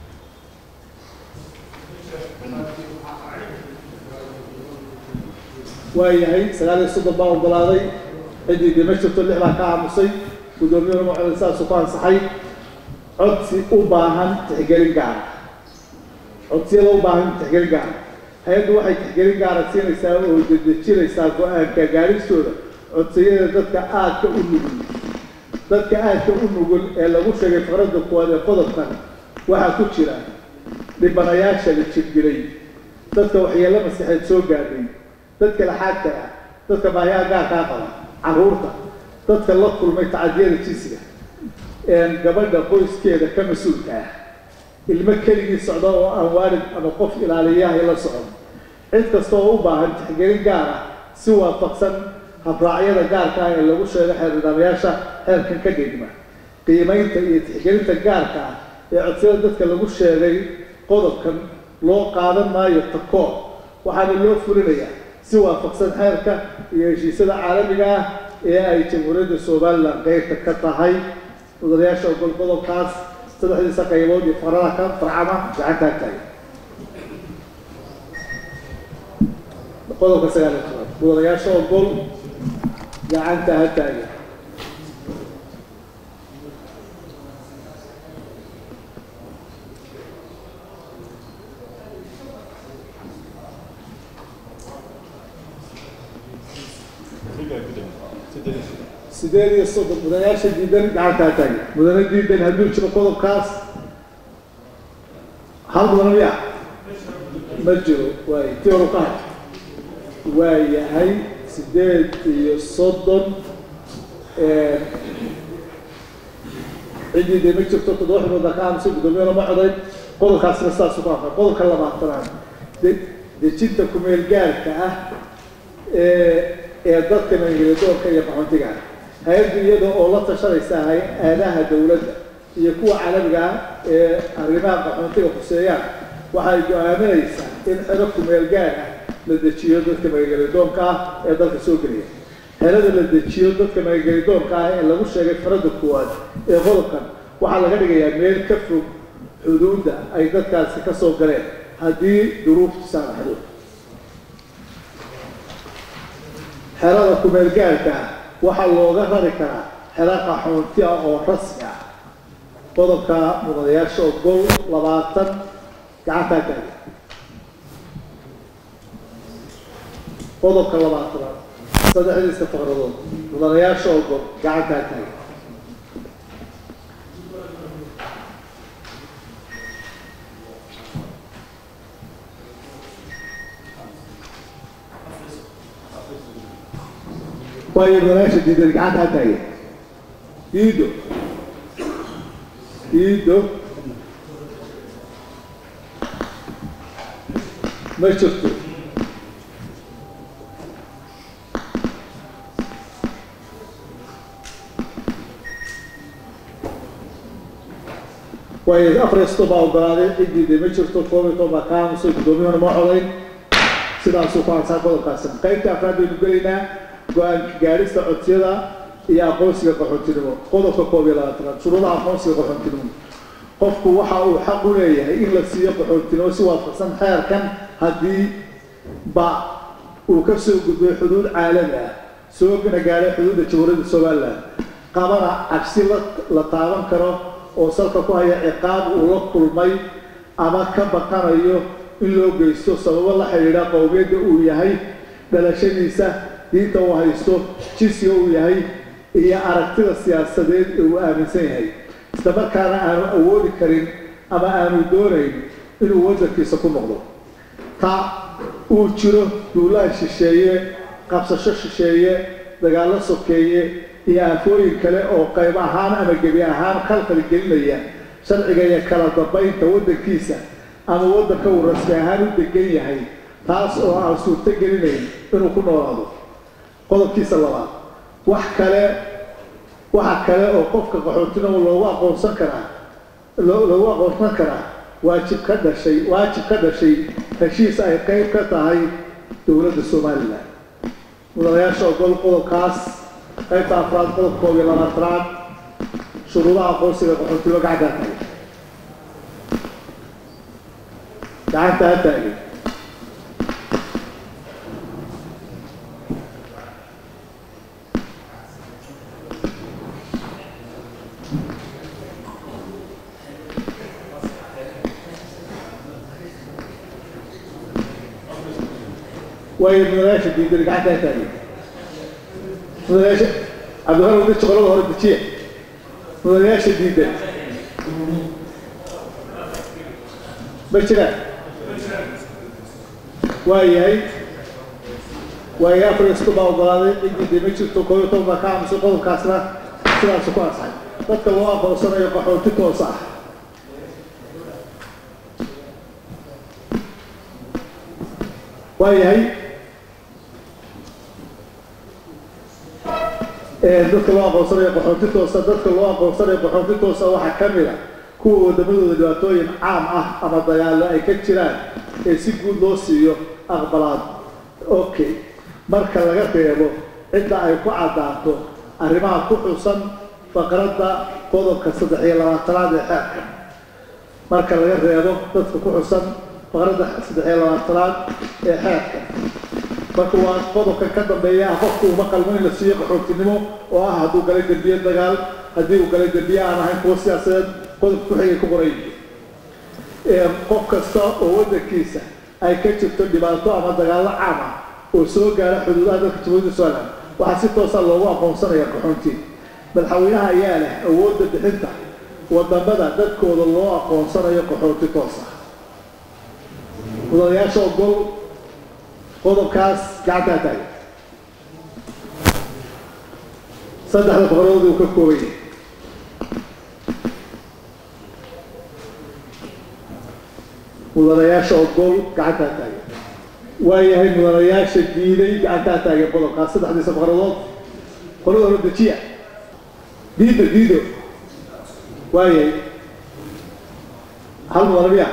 waa yahay sagaal iyo soddon baa ogolaaday ciddii dima jirto lix baa ka aamusay guddoomiyuhuna maxamed saasu ku ansaxay codsi u baahan tixgelin gaara codsiyada u baahan tixgelin gaara hay-addu waxay tixgelin gaara siinaysaa oo dedejinaysaa go-aanka gaaristooda codsiyada dadka aadka u nugul dadka aadka u nugul ee lagu sheegay faqradda kuwaad ee qodobkan waxaa ku jira dhibanayaasha la jirgilay dadka waxyeelo maskaxeed soo gaadhay dadka laxaadka ah dadka baahiyaha gaarkaa qaba carruurta dadka la kulmay tacadiyada jinsiga gabadha qoyskeeda ka mas-uulka ah ilmo keligii socda oo aan waalid ama qof ilaaliyahay la socon cid kasta oo u baahan tixgelin gaar ah si waafaqsan habraacyada gaarka ah ee lagu sheego xeer nidaamayaasha xeerkan ka dhigma qiimaynta iyo tixgelinta gaarka ah ee codsiyada dadka lagu sheegay qodobkan loo qaadan maayo takoor waxaana loo fulinayaa si waafaqsan xeerka iyo heshiisyada caalamiga ah ee ay jamhuuriyadda somalilan qeybta ka tahay mudanayaasha ogol qodobkaas saddexdiisa qaybood iyo farada ka farcama gacantaa taagay qodobka sagaal iyo toban mudanayaasha ogol gacanta ha taagan sideed iyo soddon mudanayaasha diidan gacanta ha taagan mudane diidan hadduu jiro qodobkaas hal mudane miya ma jiro waay ti horu ka hay waa yahay sideed iyo soddon ciddii dee ma jirto toddoba xubnooda ka aamusay guddoomiyana ma codayn qodobkaasna sidaasu ku anfa qodobka labaatanaad de dejinta kumeel gaarka ah ee ee dadka magangeliyadoonka iyo qaxoontiga ah hay-addu iyada oo la tashanaysa hay-adaha dowladda iyo kuwa caalamiga ah ee arrimaha qaxoontiga khuseeyaan waxay go-aaminaysaa in xero kumeel gaar ah la dejiyo dadka magangeliyadoonka ah ee dalka soo gelaya xerada la dejiyo dadka magangeliyadoonka ah ee lagu sheegay farada koowaad ee qodobkan waxaa laga dhigayaa meel ka fog xuduudda ay dadkaasi ka soo galeen haddii duruuftu saamaxdo xerada kumeel gaarka ah waxaa looga rari karaa xero qaxoonti ah oo rasmi ah qodobka mudanayaasha ogol labaatan gacantaa taaga qodobka labaatanaad saddexdiisa faqradood mudanayaasha ogol gacantaa taagan waayo mudanayaasha diidan gacantaa taagan diido diido ma jirto waayo afresto baa ogolaaday cidiide ma jirto koob iyo toban baa ka aamusay guddoomiyahuna ma codayn sidaasuu ku ansaa qodobkaasina qaybta afraad baynu gelaynaa go-aanka gaadhista codsiyada iyo aqoonsiga qaxoontinimo qodobka koob iyo labaatanaad shuruudaha aqoonsiga qaxoontinimo qofku waxa uu xaq u leeyahay in la siiyo qaxoontinimo si waafaqsan xeerkan haddii ba uu ka soo gudbay xuduud caalami ah soogana gaadhay xuduudda jamhuuriyadda somalilan qabana cabsi la la taaban karo oo salka ku haya ciqaab uu la kulmay ama ka baqanayo in loo geysto sababo la xidhiidha qowmiyadda uu yahay dhalashadiisa diinta uu haysto jinsiga uu yahay iyo aragtida siyaasadeed ee uu aaminsan yahay islamarkaana aanu awoodi karin ama aanu doonayn inuu waddankiisa ku noqdo ta uu jiro duulaha shisheeye qabsasho shisheeye dagaallo sokeeye iyo aafooyin kale oo qayb ahaan ama gebi ahaan khalkhal gelinaya sharciga iyo kala dambaynta waddankiisa ama waddanka uu rasmi ahaan u degan yahay taas oo aan suurto gelinayn inuu ku noolaado qodobkiisa labaad wax kale waxa kale oo qofka qaxootinimo loogu aqoonsan karaa loogu aqoonsan karaa waajib ka dhashay waajib ka dhashay heshiis ay qayb ka tahay dowladda somalilan mudanayaasha ogol qodobkaas qaybta afraad qodob koob iyo labaatanaad shuruudaha aqoonsiga qaxootinimo gacantaa taagay gacanta ha taagay waayo mudanayaasha diidan gacanta ha taagay mudanayaasha cabdihar wada joqolada hore dejiya mudanayaasha diidan ma jiraan waa yahay waayo afristu baa ogolaaday ciddii ma jirto koob iyo toban baa ka aamusay qodobkaasna sidaasu ku ansaxay dadka loo aqoonsanayo qaxooti toos ah waa yahay dadka loo aqoonsanayo qaxoonti toosa dadka loo aqoonsanayo qaxoonti toosa waxaa ka mid a kuwa waddamadooda dhibaatooyin caam ah ama dagaallo ay ka jiraan ee si guud loo siiyo aqbalaad okay marka laga reebo cidda ay ku caddaato arrimaha ku xusan faqradda qodobka saddex iyo labaatanaad ee xeerka marka laga reebo dadka ku xusan faqradda saddex iyo labaatanaad ee xeerka marka waa qodobka ka dambeeya ah qofku uma qalmo in la siiyo qaxootinimo oo ah hadduu galay dembiye dagaal haddii uu galay dembiye aan ahayn kuwo siyaasadeed qodob ku-xigay ku qoray qof kasta oo waddankiisa ay ka jirto dhibaato ama dagaallo caam ah oo soo gaara xuduudaha dalka jamhuuriyadda somalilan waxaa si toosa loogu aqoonsanaya qaxoonti madaxweynaha ayaa leh awoodda bixinta wadamada dadkooda loo aqoonsanayo qaxoonti toosa mudanayaasha ogol qodobkaas gacantaa taagay saddexda boqolood uu ka kooban yahay mudanayaasha ogol gacantaa taagay waa yahay mudanayaasha diiday gacantaa taagay qodobkaas saddexdiisa boqoladood qolada hore dejiya diido diido waa yahay hal mudana miya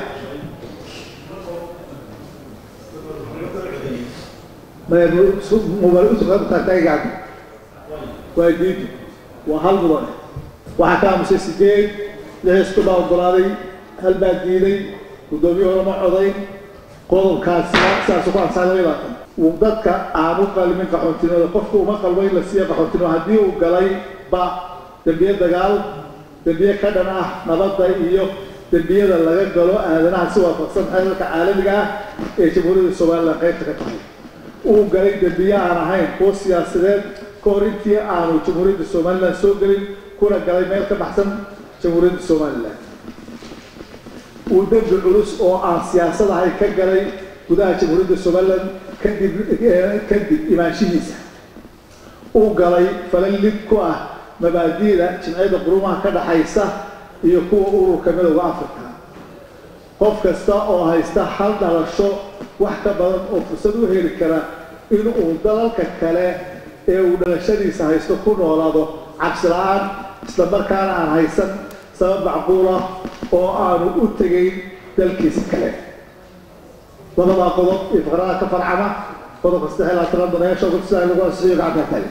mubaalutaagacanta waa diido waa hal mudane waxaa ka aamusay sideed lixisku baa ogolaaday hal baa diiday guddoomiyahooda ma codayn qodobkaasina sidaasu ku ansaxay laba labaatan uu dadka aanu qalmin qaxoontinimada qofku uma qalmo in la siiyo qaxoontinimo haddii uu galay ba dembiye dagaal dembiye ka dhan ah nabadda iyo dembiyada laga galo aadanaha si waafaqsan xeerarka caalamiga ah ee jamhuuriyadda somalilan qaybta ka tahay uu galay dembiye aan ahayn kuwo siyaasadeed ka hor intii aanu jamhuuriyadda somalilan soo gelin kuna galay meel ka baxsan jamhuuriyadda somalilan uu dembi culus oo aan siyaasad ahay ka galay gudaha jamhuuriyadda somalilan kadib kadib imaanshihiisa uu galay falan lid ku ah mabaadi'da jimciyadda qurumaha ka dhaxaysa iyo kuwa ururka midowda africa qof kasta oo haysta hal dhalasho wax ka badan oo fursad u heli kara in uu dalalka kale ee uu dhalashadiisa haysto ku noolaado cabsi la-aan islamarkaana aan haysan sabab macquul ah oo aanu u tegayn dalkiisa kale labadaa qodob iyo faqrada ka farcama qodobka saddex iyo labaatanaad danayaasha ugu sida lagu ansixiyo gacanta tagi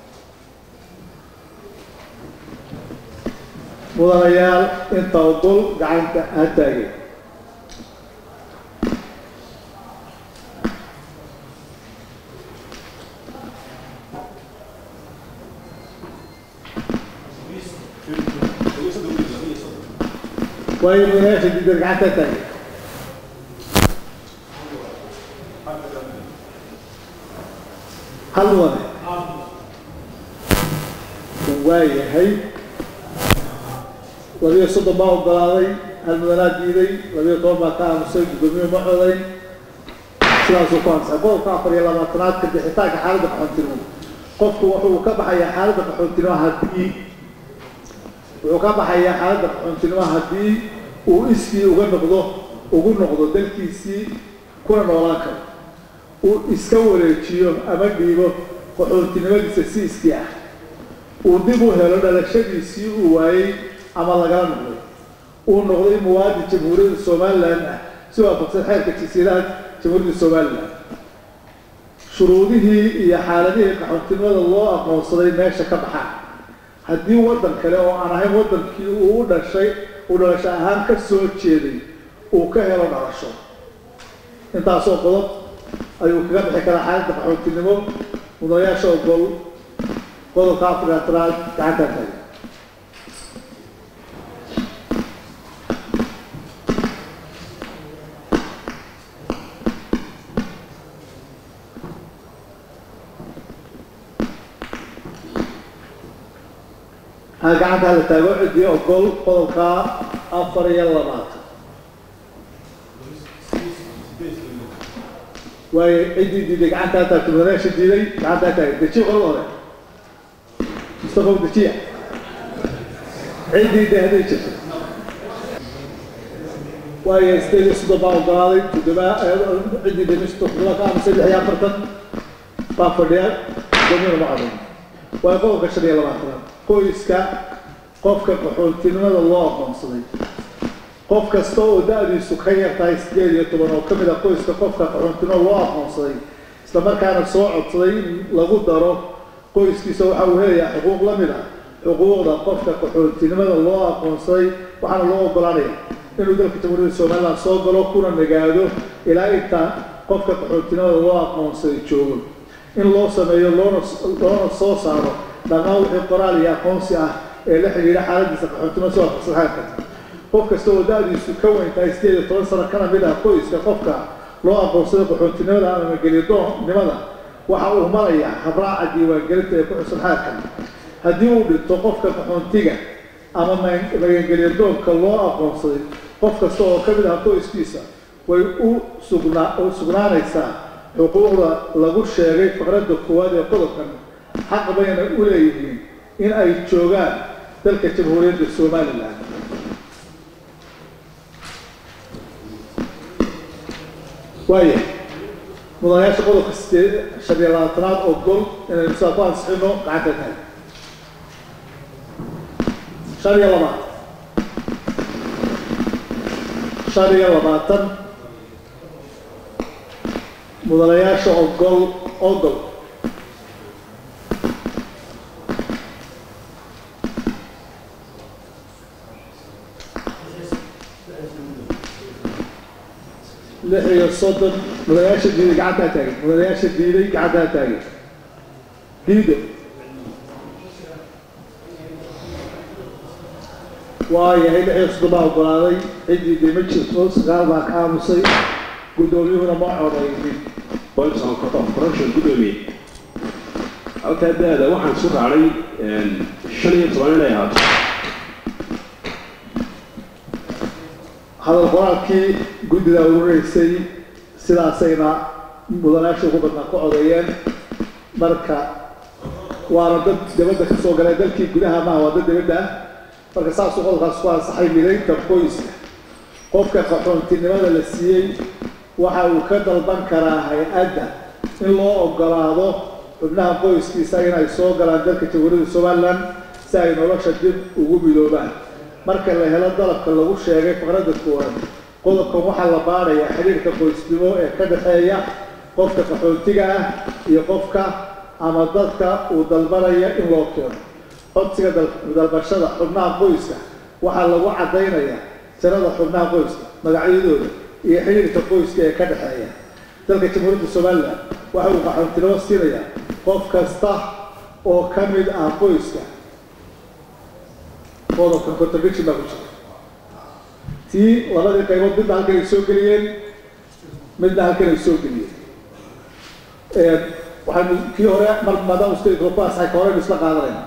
mudanayaal inta ogol gacanta ha taageen waayo mudanayaasha diidan gacanta ha taageen hal mudane waayahay labiyo soddon baa ogolaaday hal mudanaa diiday labiyo toban baa ka aamusay guddoomiye ma codayn sidaasuu ku ansay qodobka afar iyo labaatanaad ka bixitaanka xaaladda qaxoontinimo qofku wuxuu ka baxayaa xaaladda qaxoontinimo haddii wuxuu ka baxayaa xaaladda qaxoontinimo haddii uu iskii uga noqdo ugu noqdo dalkiisii kuna noolaan karo uu iska wareejiyo ama dhiibo qaxoontinimadiisa si iskii ah uu dib u helo dhalashadiisii uu waayey ama lagala noqday uu noqday muwaadin jamhuuriyadda somalilan ah si waafaqsan xeerka jasiiraha jamhuuriyadda somalilan shuruudihii iyo xaaladihii qaxoontinimada loo aqoonsaday meesha ka baxaan haddii waddan kale oo aan ahayn waddankii uu u dhashay uu dhalasho ahaan ka soo jeeday uu ka helo dhalasho intaasoo qodob ayuu kaga bixi karaa xaaladda qaxoontinimo mudanayaasha ogol qodobka afaraatanaad gacanta taga ha gacanta hala taago ciddii ogol qodobka afar iyo labaatan waayo ciddii diiday gacanta ha taagto mudanayaasha diiday gacanta ha taagay dejiya qolada hore mustafa dejiya ciddii de hadday jirto waayo sideed iyo soddon baa ogolaaday toddoba ciddii de meesha toddoba ka aamusay lix iyo afartan baa fadhiya doomina ma codayn waayo qodobka shan iyo labaatanaad qoyska qofka qaxoontinimada loo aqoonsaday qof kasta oo da-diisu ka yar tahay sideed iyo toban oo ka mid a qoyska qofka qaxoontinimada loo aqoonsaday islamarkaana soo codsaday in lagu daro qoyskiisa waxa uu helayaa xuquuq la mid ah xuquuqda qofka qaxoontinimada loo aqoonsaday waxaana loo ogolaanaya inuu dalka jamhuuriyadda somalilan soo galo kuna nagaado ilaa inta qofka qaxoontinimada loo aqoonsaday joogo in loo sameeyo loona loona soo saaro dhammaan wixii qoraal iyo aqoonsi ah ee la xidhiidha xaaladiisa qaxoontinimo soo waafaqsan xeerka qof kasta oo da-diisu ka weyn tahay sideed iyo toban sano kana mid ah qoyska qofka loo aqoonsaday qaxoontinimada ama mageliyadoonnimada waxa uu marayaa habraaca diiwaangelinta ee ku xusan xeerkan haddii uu dhinto qofka qaxoontiga ama magangelyadoonka loo aqoonsaday qof kasta oo ka mid ah qoyskiisa way u sugnaa sugnaanaysaa xuquuqda lagu sheegay faqradda koowaad ee qodobkan xaq bayna u leeyihiin in ay joogaan dalka jamhuuriyadda somalilan waaya mudanayaasha qodobka sideed shan iyo labaatanaad oo gol inaynu saa ku ansixino gacanta tahay shan iyo labaatan shan iyo labaatan mudanayaasha ogol ogol lix iyo soddon mudanayaasha diiday gacantaa taagay mudanayaasha diiday gacantaa taagay diido waayahay lix iyo soddon baa ogolaaday ciddii dee ma jirto sagaal baa ka aamusay guddoomiyuhuna ma codaynin points of corruption gudoomiye halkaa da-da waxaan isu raacay shan iyo toban inay ahaato hadal qoraalkii guddida urureysay sidaasayna mudanaasha ugu badnaa ku codeeyeen marka waana dad dibadda ka soo galeen dalkii gudaha maaha waa dad dibadda ah marka saasuu qodolkaas ku ansaxay midaynta qoyska qofka qaxoontinimada la siiyey waxa uu ka dalban karaa hay-adda in loo ogolaado xubnaha qoyskiisa inay soo galaan dalka jamhuuriyadda somalilan si ay nolosha dib ugu midoobaan marka la helo dalabka lagu sheegay faqradda koowaad qodobkan waxaa la baarayaa xiriirka qoysnimo ee ka dhexeeya qofka qaxoontiga ah iyo qofka ama dadka uu dalbanaya in loo keeno codsiga dalbashada xubnaha qoyska waxaa lagu caddaynayaa tirada xubnaha qoyska magacyadooda iyo xiriirka qoyska ee ka dhexeeya dalka jamhuuriyadda somalilan waxa uu qaxoontinimo siinayaa qof kasta oo ka mid ah qoyska qodobkan contradiction baa ku jira tii labadii qaybood midna halkan ay soo geliyeen midna halkan ay soo geliyeen waxaanu kii hore mar maadaama stakropasahay ka horeynu isla qaadanayna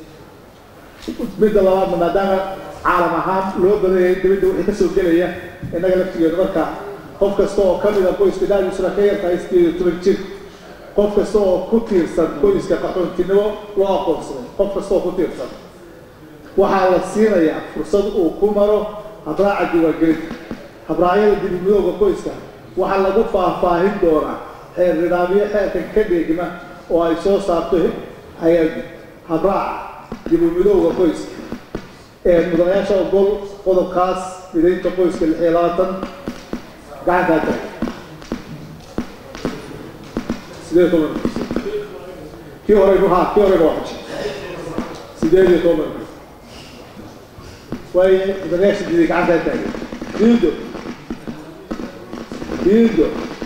midda labaadna maadaama caalam ahaan loo badanyay dibadda wixii ka soo gelaya innaga laftigeedu marka qof kasta oo ka mida qoyska daadiisuna ka yartahay sideed iyo toban jir qof kasta oo ku tiirsan qoyska qaxoontinimo loo aqoonsaday qof kasta oo ku tiirsan waxaa la siinayaa fursad uu ku maro habraaca diiwaangelinta habraacyada dibimidooga qoyska waxaa lagu faahfaahin doonaa xeer nidaamyo xeerkan ka dheegma oo ay soo saarto hay-addu habraaca dibimidooga qoyska ee mudanayaasha ogol qodobkaas midaynta qoyska lix iyo labaatan gacankaa tahay sideed toban kii horeynu haa kii horeynu waa xujay sideed iyo toban waaye mudanayaasha diiday gacankaa taagay diido diido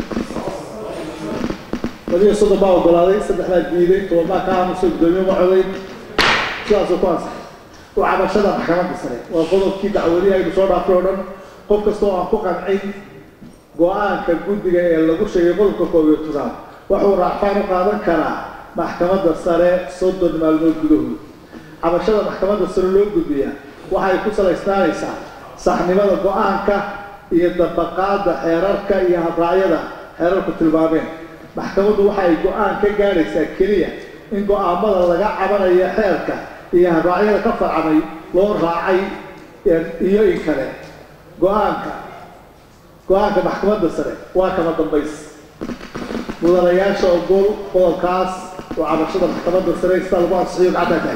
ladiyo soddon baa ogolaaday saddex baa diiday toban baa ka aamusay guddoomiye ma codayn sidaasoo ku ansaxay u cabashada maxkamadda sare waa qodobkii dacwadihii aynu soo dhaafay oo dhan qof kasta oo aan ku qancin go-aanka guddiga ee lagu sheegay qodobka koob iyo tobnaad wuxuu raacfaan u qaadan karaa maxkamadda sare soddon maalmood gudahood cabashada maxkamadda sare loo gudbiyaa waxay ku salaysnaanaysaa saxnimada go-aanka iyo dabaqaadda xeerarka iyo habraacyada xeerarku tilmaameen maxkamaddu waxa ay go-aan ka gaadhaysaa keliya in go-aamada laga cabanayo xeerka iyo habraacyada ka farcamay loo raacay iyo in kale go-aanka go-aanka maxkamadda sare waa kama dambays mudanayaasha ogol qodobkaas oo cabashada maxkamadda sare sida lagu ansixiyo gacantaa tahay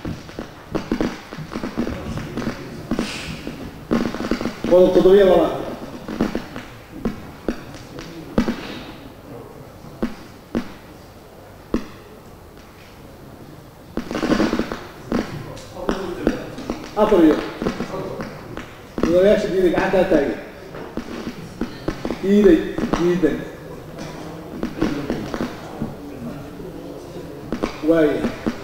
qodob toddobiyo labaad afar iyo mudanayaasha diiday gacantaa taagay diiday diidan waaya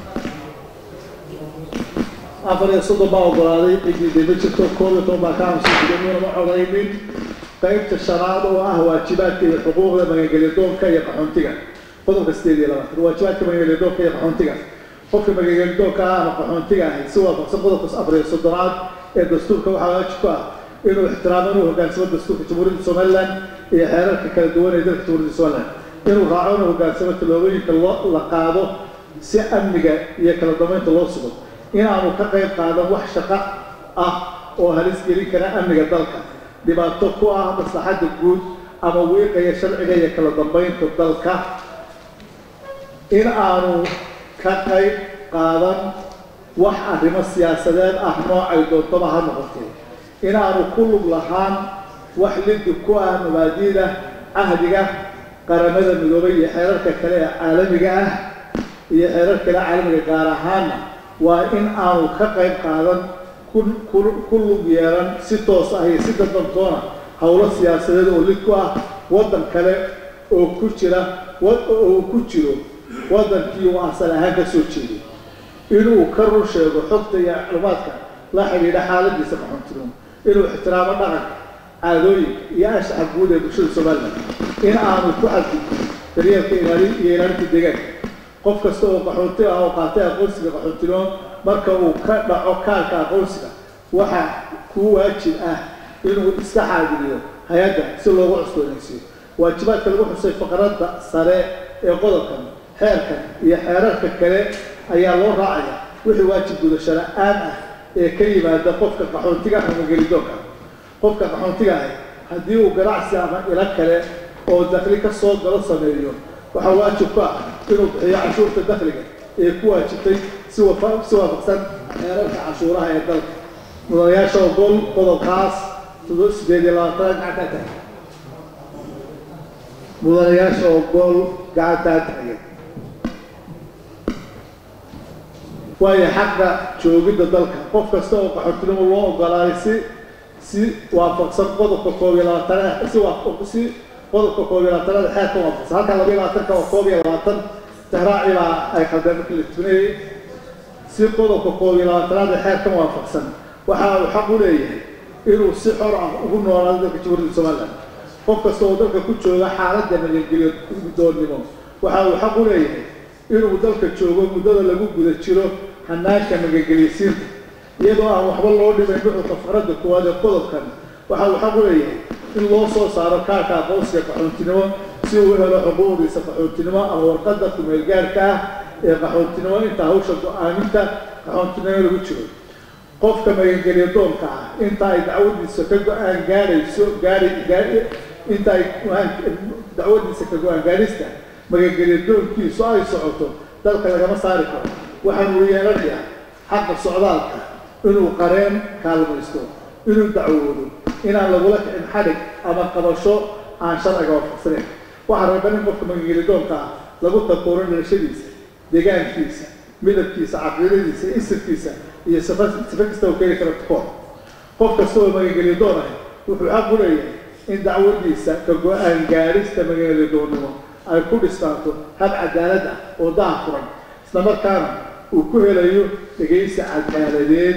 afar iyo soddon baa ogolaaday cidiiday ma jirto koob iyo toban baa ka aamusay gudoomiyana ma codaynin qaybta shanaad oo ah waajibaadka iyo xuquuqda magangelyadoonka iyo qaxoontiga qodobka sideed iyo labaatan waajibaadka magangelyadoonka iyo qaxoontiga qofka magangelyadoonka ah ama qaxoontiga ahay si waafaqsan qodobka afar iyo soddonaad ee dastuurka waxaa waajib ku ah inuu ixtiraamo inuu hogaansamo dastuurka jamhuuriyadda somalilan iyo xeerarka kala duwan ee dalka jamhuuriyadda somalilan inuu raaco inuu hogaansamo tallaabooyinka loo la qaado si amniga iyo kala dambeynta loo sugo inaanu ka qayb qaadan wax shaqo ah oo halis gelin kara amniga dalka dhibaato ku ah maslaxadda guud ama wiiqaya sharciga iyo kala dambeynta dalka in aanu ka qayb qaadan wax arrimo siyaasadeed ah noocay doontaba ha noqotee in aanu ku lug lahaan wax liddi ku ah mabaadiida cahdiga qaramada midoobay iyo xeerarka kale ee caalamiga ah iyo xeerar kale caalamiga gaar ahaanna waa in aanu ka qayb qaadan ku lug yeelan si toos ah iyo si dadantoona howlo siyaasadeed oo lid ku ah waddan kale oo ku jira oo ku jiro waddankii uu asal ahaan ka soo jeeday inuu ka run sheego xogta iyo macluumaadka la xidhiidha xaaladiisa qaxoontinimo inuu ixtiraamo dhaqanka caadooyinka iyo anshaxa guud ee bulshada somalilan in aanu ku xadgudbin daryeelka ilaali iyo ilaalinta deegaanka qof kasta oo qaxoonti ah oo qaatay aqoonsiga qaxoontinimo marka uu ka dhaco kaarka aqoonsiga waxaa kuu waajib ah inuu iska xaadiriyo hay-adda si loogu cusboonaysiiyo waajibaadka lagu xusay faqradda sare ee qodobkan xeerkan iyo xeerarka kale ayaa loo raacaya wixii waajib gudasho la-aan ah ee ka yimaada qofka qaxoontiga ama gelidoonka qofka qaxoontiga ahi haddii uu ganacsi ama ilo kale oo dakli ka soo galo sameeyo waxaa waajib ku ah inuu bixiyo cashuurta dakliga ee ku waajibtay si wafa- si waafaqsan xeerarka cashuuraha ee dalka mudanayaasha ogol qodobkaas todoba sideed iyo labaatan gacantaa tahay mudanayaasha ogol gacantaa tahay waayo xaqa joogidda dalka qof kasta oo qaxootinimo loo ogolaaday si si waafaqsan qodobka koob iyo labaatanaad si waafaq si qodobka koob iyo labaatanaad xeerka waafaqsan halka laba iyo labaatanka oo koob iyo labaatan tahraaci baa ay khaldeen markii la tuneeyey si qodobka koob iyo labaatanaad ee xeerkan waafaqsan waxa uu xaq u leeyahay inuu si xor ah ugu noolaado dalka jamhuuriyadda somaliland qof kasta oo dalka ku jooga xaaladda nabadgelyo guddoonnimo waxa uu xaq u leeyahay inuu dalka joogo muddada lagu guda jiro hanaanka nabadgelyasiinta iyadoo aan waxba loo dhimayn nuxurka faqradda koowaad ee qodobkan waxa uu xaq u leeyahay in loo soo saaro kaarka aqoonsiga qaxoontinimo si uu u helo xuquuqdiisa qaxoontinimo ama warqadda kumeelgaarka ah ee qaxoontinimo inta hawsha go-aaminta qaxoontinimo lagu jiro qofka magangelya doonka ah inta ay dacwadiisa ka go-aan gaadhayso gaadhay gaadhi inta ay go-aan- dacwadiisa ka go-aan gaadhista magangelya doonkiisu ay socoto dalka lagama saari karo waxaan uu yeelanayaa xaqa socdaalka inuu qareen kaalmaysto inuu dacwoodo inaan lagula kicin xadhig ama qabasho aan sharciga waafaqsaneyn waxaa reeban in qofka magangelya doonka ah lagu takooro dhalashadiisa deegaankiisa midabkiisa caqiidadiisa isirkiisa iyo sifa sifa kasta uu keeni karo tukoor qof kasta oo magangelya doon ah wuxuu xaq u leeyahay in dacwadiisa ka go-aan gaadhista magangelya doonnimo ay ku dhistaanto hab cadaalad ah oo daha furan isla markaana uu ku helayo dhegaysi cadaaladeed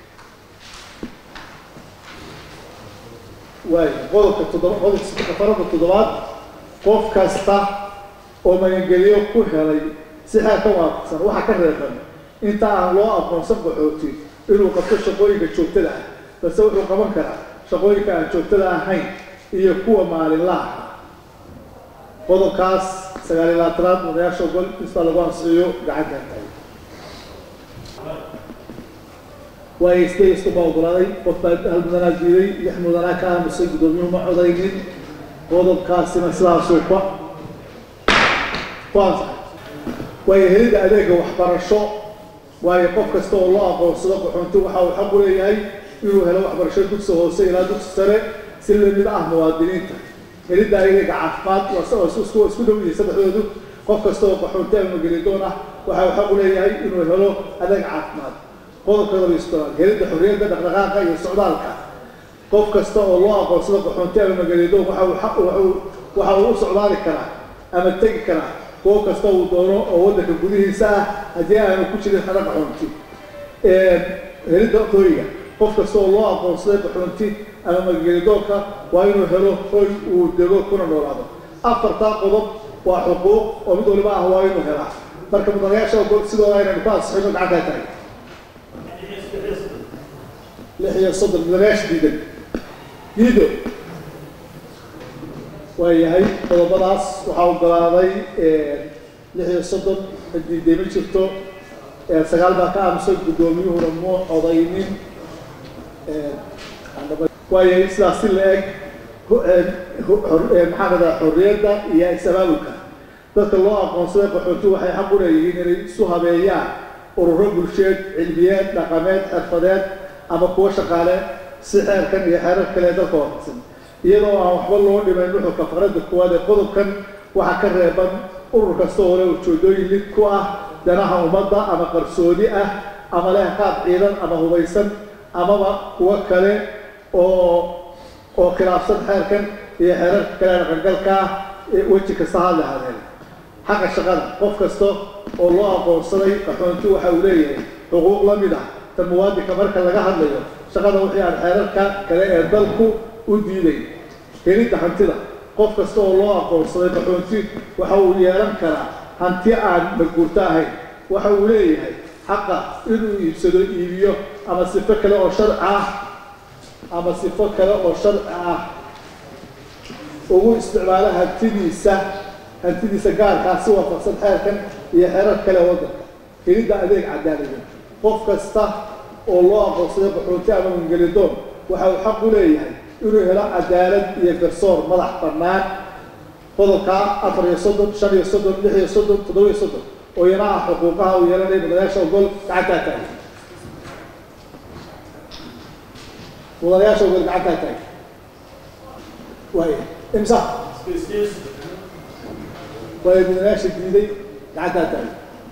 waayo qodobka toddoba qodobka farada toddobaad qof kasta oo magangelyo ku helay si xeer ka waafaqsan waxaa ka reeban inta aan loo aqoonsan qaxooti inuu qabto shaqooyinka joogtada ah balse wuxuu qaban karaa shaqooyinka aan joogtada ahayn iyo kuwa maalinlaha ah qodobkaas sagaal iyo labaatanaad mudanayaasha ogol inta lagu ansixiyo gacantan tahay waayo isday iskuma ogolaaday qof baa hal mudanaa diiday lix mudanaa ka aamusay guddoomiyuhu ma codaynin qodobkaasina sidaasuu ku ku ansaxay waayo helidda adeega waxbarasho waayo qof kasta oo loo aqoonsado qaxoonti waxa uu xaq u leeyahay inuu helo waxbarasho dugsi hoose ilaa dugsi sare si lamid ah muwaadiniinta helidda adeega caafimaad waa s- oo isku isku dhow yihiin saddexdoodu qof kasta oo qaxoonti ama magelidoon ah waxa uu xaq u leeyahay inuu helo adeeg caafimaad qodobka laba iyo soddobaad helidda xorriyadda dhaqdhaqaaqa iyo socdaalka qof kasta oo loo aqoonsado qaxoonti ama magelidoon waxa uu xaq waxa uu waxa uu u socdaali karaa ama tegi karaa goob kasta uu doono oo waddanka gudihiisa ah haddii aanu ku jirin xero qaxoonti helidda hooyga qof kasta oo loo aqoonsaday qaxoonti ama magelidoonka waa inuu helo hoy uu dego kuna noolaado afartaa qodob waa xuquuq oo mid waliba ah waa inuu helaa marka mudanayaasha ogol sidooda aynaynu ku ansixino gacantaa tahay lix iyo soddon mudanayaasha diidan diido waayahay qodobadaas waxaa ogolaaday lix iyo soddon diiday ma jirto sagaal baa ka aamusay guddoomiyuhuna muu codaynin waayahay sidaas si la eg maxaa radaa xorriyadda iyo is-abaabulka dadka loo aqoonsaday qaxooti waxay xaq u leeyihiin inay isu habeeyaan ururo bulsheed cilmiyeed dhaqameed xirfadeed ama kuwo shaqaale si xeerkan iyo xeerar kale dalka waafaqsan iyadoo aan waxba loo dhimayn nuxurka faqradda koowaad ee qodobkan waxaa ka reeban urur kasta oo leh ujeedooyin lid ku ah danaha ummadda ama qarsoodi ah ama leh qaab ciidan ama hubaysan amaba kuwo kale oo oo khilaafsan xeerkan iyo xeerarka kale dhaqangalka ah ee weji kasta ha lahaadeen xaqa shaqada qof kasta oo loo aqoonsaday qaxoonti waxa uu leeyahay xuquuq la mid ah ta muwaadinka marka laga hadlayo shaqada wixii aan xeerarka kale ee dalku u diiday helidda hantida qof kasta oo loo aqoonsaday qaxoonti waxa uu yeelan karaa hanti aan maguurto ahayn waxa uu leeyahay xaqa inuu iibsado iibiyo ama sifo kale oo sharci ah ama sifo kale oo sharci ah ugu isticmaalo hantidiisa hantidiisa gaarkaa si waafaqsan xeerkan iyo xeerar kale waddanka helidda adeeg cadaalada qof kasta oo loo aqoonsaday qaxoonti ama mangelidoon waxa uu xaq u leeyahay inuu helo cadaalad iyo garsoor madax bannaan qodobka afar iyo soddon shan iyo soddon lix iyo soddon toddoba iyo soddon oo iyana ah xuquuqaha uu yeelanaya mudanayaasha ogol gacantaa taagay mudanayaasha ogol gacantaa taagay waaya imsa waaya mudanayaasha diiday gacantaa taagay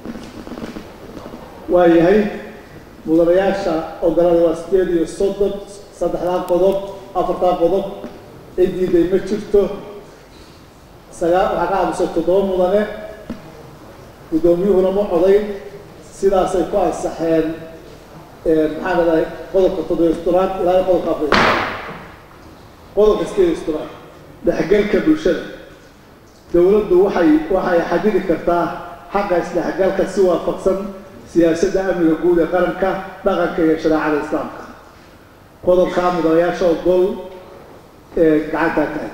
waa yahay mudanayaasha ogolada waa sideed iyo soddon saddexdaa qodob afartaa qodob cidiiday ma jirto sagaa waxaa ka aamusay toddoba mudane guddoomiyuhuna ma codayn sidaasay ku ansaxeen maxaa dhadahay qodobka toddobiyo soddonaad ilaa qodobka afar iyo qodobka sideed iyo soddonaad dhexgalka bulshada dowladdu waxay waxay xadidi kartaa xaqa isdhexgalka si waafaqsan siyaasadda amniga guud ee qaranka dhaqanka iyo shareecada islaamka qodobka mudanayaasha ogol ee gacantaa tahay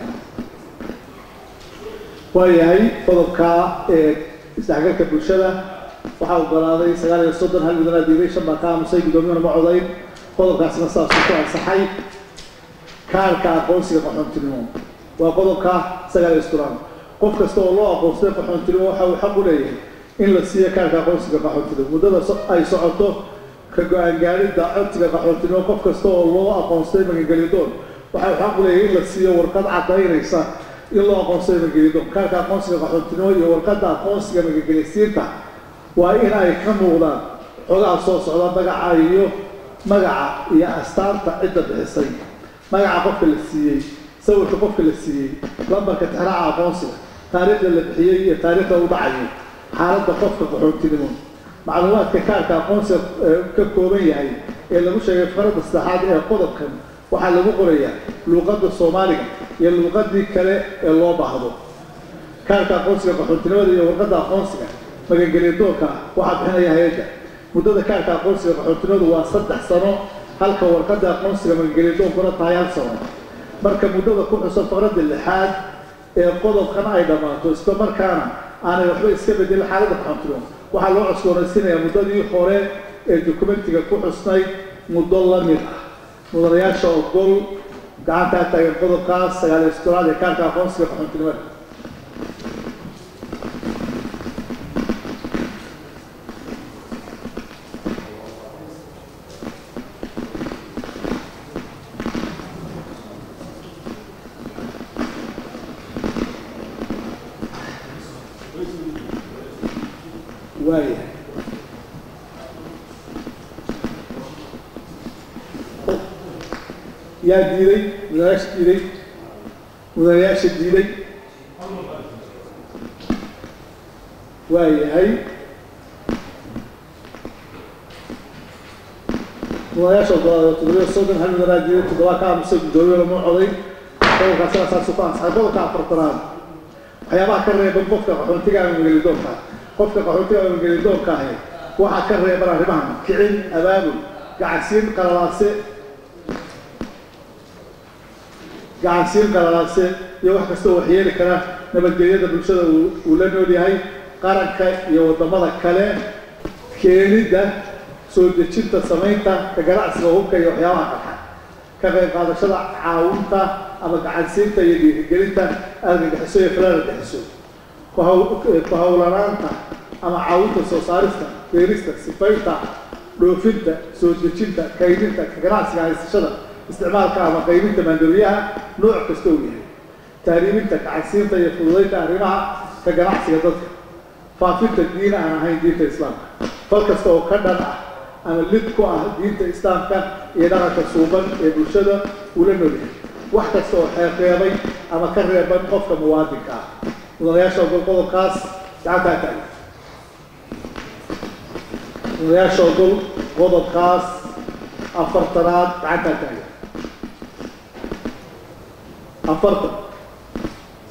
waayahay qodobka isdhexgalka bulshada waxaa ogolaaday sagaal iyo soddon hal mudanaa diiday shan baa ka aamusay guddoomiyuhuna ma codayn qodobkaasna saasuu ku ansaxay kaarka aqoonsiga qaxoontinimo waa qodobka sagaal iyo soddon qof kasta oo loo aqoonsaday qaxoontinimo waxa uu xaq u leeyahay in la siiyo kaarka aqoonsiga qaxoontinimo muddada ay socoto ka go-aan gaadhidda codsiga qaxoontinimo qof kasta oo loo aqoonsaday magangelidoon waxa uu xaq u leeyahay in la siiyo warqad cadaynaysa in loo aqoonsaday magangelidoon kaarka aqoonsiga qaxoontinimo iyo warqadda aqoonsiga magangelisiinta waa in ay ka muuqdaan xogaha soo socda magaca iyo magaca iyo astaanta cidda bixisay magaca qofka la siiyey sawirka qofka la siiyey lambarka tixraaca aqoonsiga taariikhda la bixiyey iyo taariikhda u dhacayo xaaladda qofka qaxoontinimo macluumaadka kaarka aqoonsiga ka kooban yahay ee lagu sheegay faradda saddexaad ee qodobkan waxaa lagu qorayaa luuqadda soomaaliga iyo luuqadii kale ee loo baahdo kaarka aqoonsiga qaxoontinimada iyo warqadda aqoonsiga magangeliyadoonka waxaa bixinaya hay-adda muddada kaarka aqoonsiga qaxoontinimadu waa saddex sano halka warqadda aqoonsiga magangeliyaddoonkuna tahay hal sano marka muddada ku xusan faqradda lixaad ee qodobkan ay dhammaato isla markaana aanay waxba iska bedelin xaaladda qaxoontinimo waxaa loo cusboonaysiinayaa muddadii hore ee dokumentiga ku xusnayd muddo la mid ah mudanayaasha ogol gacantaa taagan qodobkaas sagaal iyo soddonaad ee kaarka aqoonsiga qaxoontinimada waayahay yaa diiday mudanayaasha diiday mudanayaasha diiday waayahay mudanayaasha ogolaada toddobiyo soddon hal mudanaa diiday toddobaa ka aamusay guddoomiye lama coday qodobkaa sidaasaasu ku ansaxay qodobka afartanaad waxyaabaha ka reeban qofka qaxoontiga ama magelidoonka qofka qaxoontiga ama magelidoonka ahi waxaa ka reeban arrimahan kicin abaabul gacansiin qalalaase gacansiin qalalaase iyo wax kastoo waxyeeli kara nabadgelyada bulshada uu la nool yahay qaranka iyo waddamada kale keenidda soo dejinta samaynta ka ganacsiga hubka iyo waxyaabaha qarxa ka qayb qaadashada caawinta ama gacansiinta iyo dhiirigelinta argagixiso iyo filan argagixiso ku hawlanaanta ama caawinta soo saarista beerista sifaynta dhoofinta soo dejinta kaydinta ka ganacsiga haysashada isticmaalka ama qaybinta maandawiyaha nooc kasta uu yahay taariibinta gacansiinta iyo fududaynta arrimaha ka ganacsiga dadka faafinta diin aan ahayn diinta islaamka fal kasta oo ka dhan ah ama lid ku ah diinta islaamka iyo dhaqanka suuban ee bulshada uu la nool yahay wax kasta oo xeeqeebay ama ka reeban qofka muwaadinka ah mudanayaasha ogol qodobkaas gacantaa taagan mudanayaasha ogol qodobkaas afartanaad gacantaa taagan afartan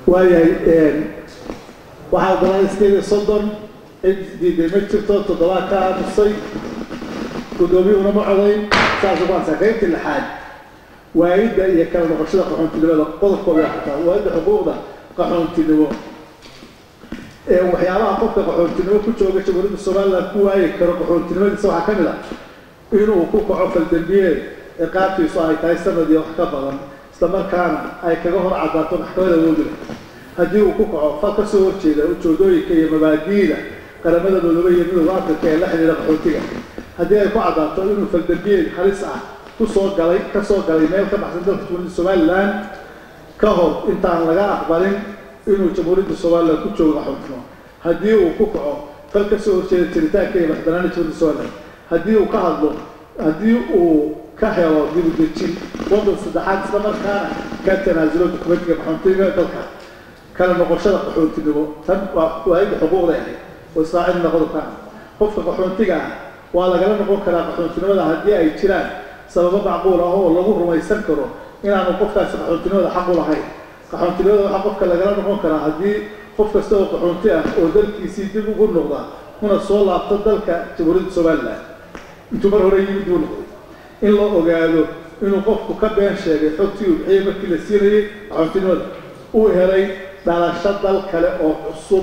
waayahay waxaa ogolaaday sideed iyo soddon cid diiday ma jirto toddobaad ka aamusay guddoomiyuhuna ma codayn saas ugu ansaa qaybtii lixaad waayidda iyo kala noqoshada qaxoontinimada qodobkooda yaa xataa waayidda xuquuqda qaxoontinimo ee waxyaabaha qofka qaxoontinimo ku jooga jamhuuriyadda somaliland ku waayi karo qaxoontinimadiisa waxaa ka mid ah inuu ku kaco faldambiyeed ciqaabtiisu ay tahay sanad iyo wax ka badan isla markaana ay kaga hor caddaato maxkamada awoodila haddii uu ku kaco fal ka soo horjeeda ujoodooyinka iyo mabaadi'da qaramada midoobay iyo midowda afrika ee la xidhiidha qaxootiga haddii ay ku caddaato inuu faldambiyeed halis ah kusoo galay ka soo galay meel ka baxsan dalka jamhuuriyadda somaliland ka hor intaan laga aqbalin inuu jamhuuriyadda somaliland ku joogo qaxootimo haddii uu ku kaco fal ka soo horjeeda jiritaanka iyo madaxbanaanida jamhuuriyadda somaliland haddii uu ka hadlo haddii uu ka helo dibudejin waddan saddexaad isla markaana ka tanaasulo dukumentiga qaxoontiga dalka kala noqoshada qaxoontinimo tan waa waayadda xuquuqday ahayd oo israaciilna qodobkaan qofka qaxoontiga ah waa lagala noqon karaa qaxoontinimada haddii ay jiraan sababo macquul ah oo lagu rumaysan karo inaanu qofkaasi qaxoontinimada xaq u lahayn qaxoontinimada waxaa qofka lagala noqon karaa haddii qof kasta oo qaxoonti ah oo dalkiisii dib ugu noqda kuna soo laabto dalka jamhuuriyadda somaliland intuu mar hore yimid buu noqday in la ogaado inuu qofku ka been sheegay xogtii uu bixiyey markii la siinayay qaxoontinimada uu helay dhalasho dal kale oo cusub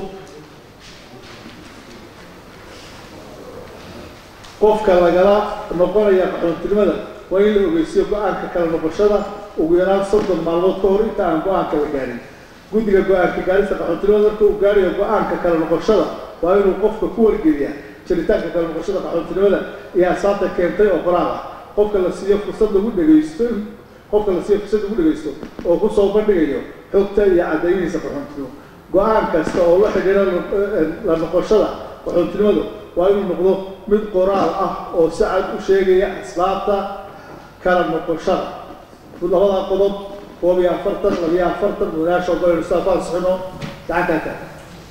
qofka lagala noqonaya qaxoontinimada waa in la ogeysiyo go-aanka kala noqoshada ugu yaraan soddon maalmood ka hor inta aan go-aanka la gaarin guddiga go-aanka gaarista qaxoontinimada marka uu gaarayo go-aanka kala noqoshada waa inuu qofka ku wargeliyaa jiritaanka kala noqoshada qaxoontinimada iyo asaabta keentay oo qoraal ah qofka la siiyo fursad lagu dhegaysto qofka la siiyo fursad lagu dhegaysto oo kusoo bandhigayo xogta iyo caddaynihiisa qaxoontinimo go-aan kasta oo la xidhiira la noqoshada qaxoontinimadu waa inuu noqdo mid qoraal ah oo si cad u sheegaya asbaabta kala noqoshada labada qodob koob iyo afartan labiyo afartan mudanaasha ogolaynu sidaa ku ansixino gacankaa taag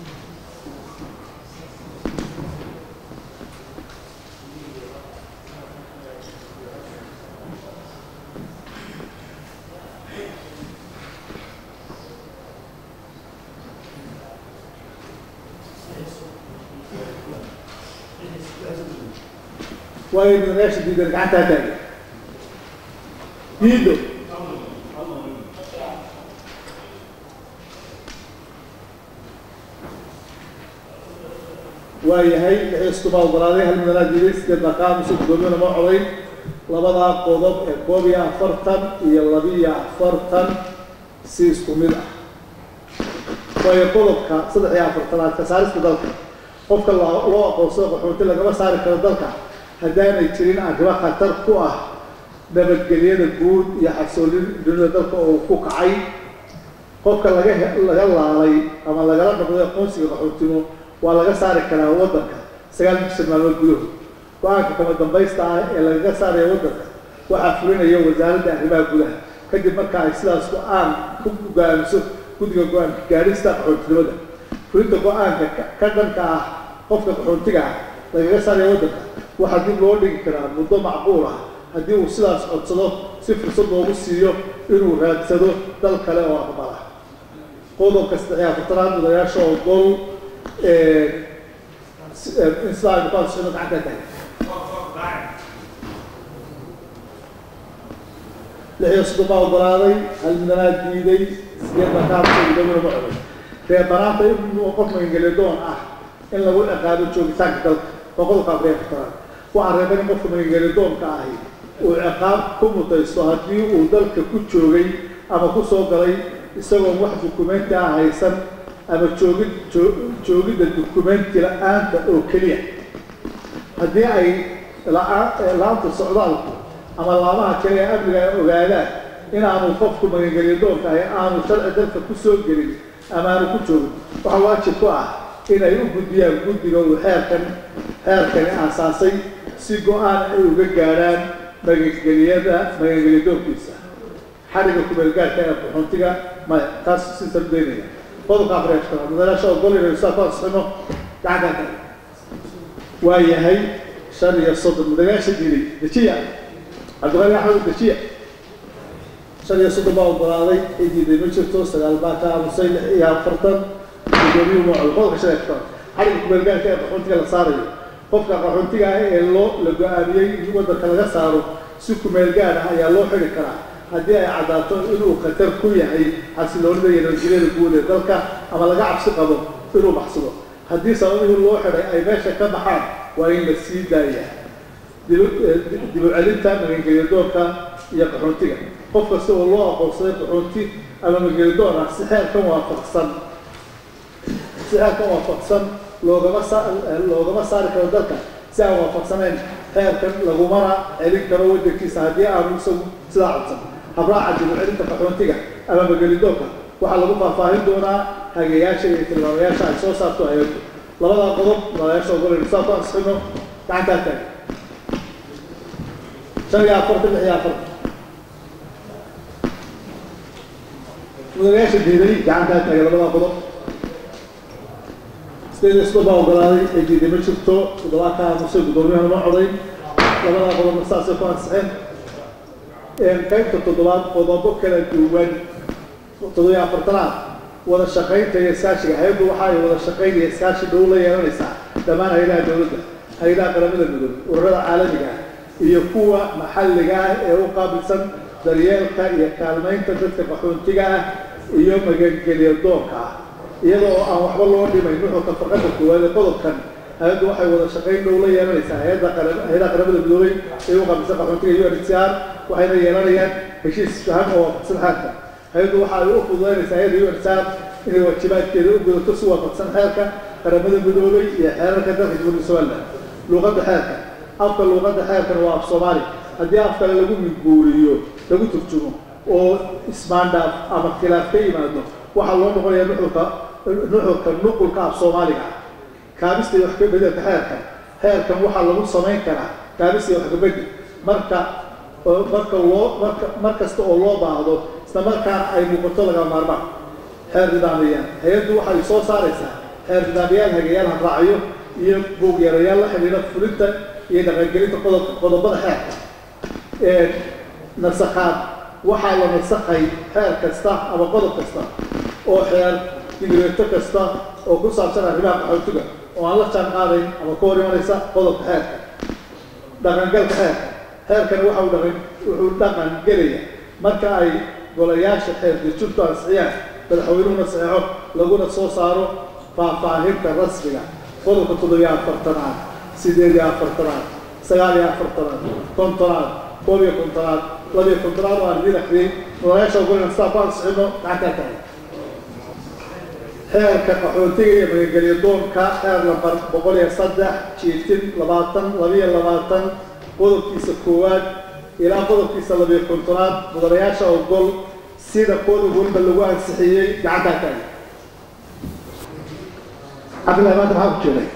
waayo mudanaasha diidan gacantaa taagay diido waayahay lixiiskuma ogolaaday hal mudanaa diiday sideed maqaamusa guddoomiyana ma codayn labadaa qodob ee koob iyo afartan iyo labiyo afartan si isku mid ah waayo qodobka saddex iyo afartanaad ka saarista dalka qofka loo aqoonsado qaxoonti lagama saari karo dalka haddaanay jirin arrimo khatar ku ah nabadgelyada guud iyo xasoolin dunida dalka oo ku kacay qofka laga laga laalay ama lagala noqday aqoonsiga qaxootimo waa laga saari karaa waddanka sagaal bishan maalmood gudahood go-aanka kama dambaysta ah ee lagaga saaraya waddanka waxaa fulinaya wasaaradda arrimaha gudaha kadib marka ay sidaas go-aan ku go-aamiso guddiga go-aanka gaadhista qaxoontinimada fulinta go-aanka ka dhanka ah qofka qaxoontiga ah lagaga saaraya waddanka waxaa dib loo dhigi karaa muddo macquul ah haddii uu sidaas codsado si fursad loogu siiyo inuu raadsado dal kale oo aqbala qodobka saddex iyo afartanaad mudanayaasha oo gol in sidaa aynu ku ansixino gacanta tahay lix iyo soddon baa ogolaaday hal mudanaa diiday sideed baa ka hadashay gudoomiyana ma coday reebanaanta in qof magangeliyadoon ah in lagu ciqaabo joogitaanka dalka waa qodobka afar iyo afartanaad waxaa reeban in qofka magangeliyadoonka ahi uu ciqaab ku mutaysto haddii uu dalka ku joogay ama ku soo galay isagoon wax dukumenti ah haysan ama joogid joogidda dukumenti la-aanta oo keliya haddii ay la-aanta socdaalku ama laamaha kale ee amniga ay ogaadaan inaanu qofku magangeliyadoonka ahi aanu sharci dalka ku soo gelin ama aanu ku joogin waxaa waajib ku ah inay u gudbiyaan guddiga uu xeerkan xeerkani aasaasay si go-aan ay uga gaadhaan magangeliyada magangeliyadoonkiisa xariga kumeelgaarka ee qaxoontiga maya taas si sarbeynaya qodobka afar iyo afartanaad mudanaasha ogolayna saa ku ansixino gacankaa kale waa yahay shan iyo soddon mudanayaasha diiday dejiya cabdiqali axmed dejiya shan iyo soddon baa ogolaaday cidiiday ma jirto sagaal baa ka aamusay lix iyo afartan gudoomiyuhu ma cod qodobka shan iyo afartan xadhigga kumeelgaarka ee qaxoontiga la saarayo qofka qaxoontiga ah ee loo la go-aamiyey in waddanka laga saaro si kumeel gaar ah ayaa loo xidhi karaa haddii ay caddaato inuu khatar ku yahay xasiloonida iyo nabadgelyada guud ee dalka ama laga cabsi qabo inuu baxsado haddii sababihii loo xidhay ay meesha ka baxaan waa in la sii daaya dib u celinta magangelyadoonka iyo qaxoontiga qof kasta oo loo aqoonsaday qaxoonti ama magangelyadoon ah si xeerkan waafaqsan si xeerkan waafaqsan loogama sa loogama saari karo dalka si aan waafaqsanayn xeerkan lagumana celin karo waddankiisa haddii aanu isagu sidaa codsan habraaca dib u celinta qaxoontiga ama magelidoonka waxaa lagu faahfaahin doonaa hagayaasha iyo tilmaamayaasha ay soo saarto hay-addu labadaa qodob madayaasha ogolaynu saa ku ansixino gacantaa taag shan iyo afartan lix iyo afartan mudanayaasha diiday gacantaa taagay labadaa qodob sideed isku baa ogolaaday ee diiday ma jirto toddobaa ka aamusay guddoomiyahana ma codayn labadaa qodobna saasay ku ansixeen qaybta toddobaad qodobo kala duwan toddobiyo afartanaad wada shaqaynta iyo iskaashiga hay-addu waxa ay wada shaqayn iyo iskaashi dhow la yeelanaysaa dhammaan hay-adaha dowladda hay-adaha qaramada midoobay ururada caalamiga ah iyo kuwa maxalliga ah ee u qaabilsan daryeelka iyo kaalmaynta dadka qaxoontiga ah iyo magangelya doonka ah iyada oo aan waxba loo dhimayn nuxurka farqada koowaad ee qodobkan hay-addu waxay wada shaqayn dhow la yeelanaysaa hay-adda hay-adaha qaramada midoobay ee u qaabilsan qaxoontiga u n h r waxayna yeelanayaan heshiis fahan oo waafaqsan xeerka hay-addu waxa ay u fududaynaysaa hay-adda u n h r inay waajibaadkeeda u gudato si waafaqsan xeerka qaramada midoobay iyo xeerarka dalka jamhuuriyadda somaliland luuqadda xeerka afka luuqadda xeerkana waa af soomaali haddii af kale lagu minguuriyo lagu turjumo oo ismaandhaaf ama khilaaf ka yimaado waxaa loo noqonayaa nuxurka nuxurka nuqulka af soomaaliga ah kaabista iyo wax ka bedelka xeerka xeerkan waxaa lagu samayn karaa kaabista iyo wax ka bedel marka marka loo marka mar kasta oo loo baahdo isla markaana ay muuqato laga maarmaan xeer nidaamiyaan hay-addu waxay soo saaraysaa xeer nidaamyaal hagayaal hadraacyo iyo buugyeerayaal la xidhiidha fulinta iyo dhaqangelinta qodob qodobada xeerka nasakhaad waxaa la nasakhay xeer kasta ama qodob kasta oo xeer digreeto kasta oo ku saabsan arrimaha qaxootiga oo aan la jaan qaadayn ama ka hor imanaysa qodobka xeerka dhaqangalka xeerka xeerkani waxa uu dhaqan wuxuu dhaqan gelaya marka ay golayaasha xeer dejintu ansixiyaan madaxweynuhuna saxeexo laguna soo saaro faahfaahinta rasmiga qodobka toddobiyo afartanaad sideed iyo afartanaad sagaal iyo afartanaad kontonaad koob iyo kontonaad labiyo kontonaad oo aan idiin akriyey mudanayaasha ogolina sidaa ku ansixino gacantaa tahay xeerka qaxootiga iyo magangelya doonka xeer lambar boqol iyo saddex jiitin labaatan labiyo labaatan qodobkiisa koowaad ilaa qodobkiisa labiyo kontonaad mudanayaasha ogol sida qodob walba lagu ansixiyey gacantaa tahay cabdillahi maanta maxaa ku jiray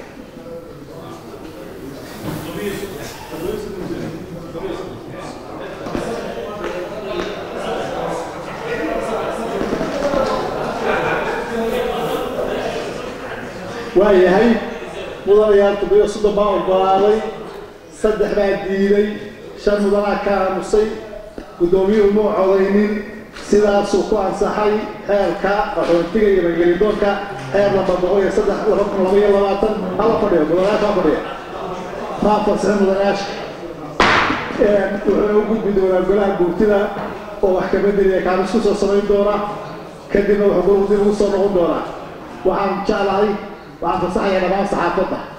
waayahay mudanayaal toddobiyo soddon baa ogolaaday saddex baa diiday shan mudanaa ka aamusay guddoomiyuhu muu codaynin sidaasuu ku ansaxay xeerka qaxoontiga iyo magelidoonka xeer lamba boqol iyo saddex laba kun laba iyo labaatan hala fadhiyo mudanayaasha ha fadhiya maa fasixin mudanayaasha wuxuuna u gudbi doonaa golaha guurtida oo wax ka bedeliya kaamis ku soo samayn doona kadibna wuxuu golgudin ugu soo noqon doonaa waxaan jeclahay waxaan fasaxayaa dhammaan saxaafadda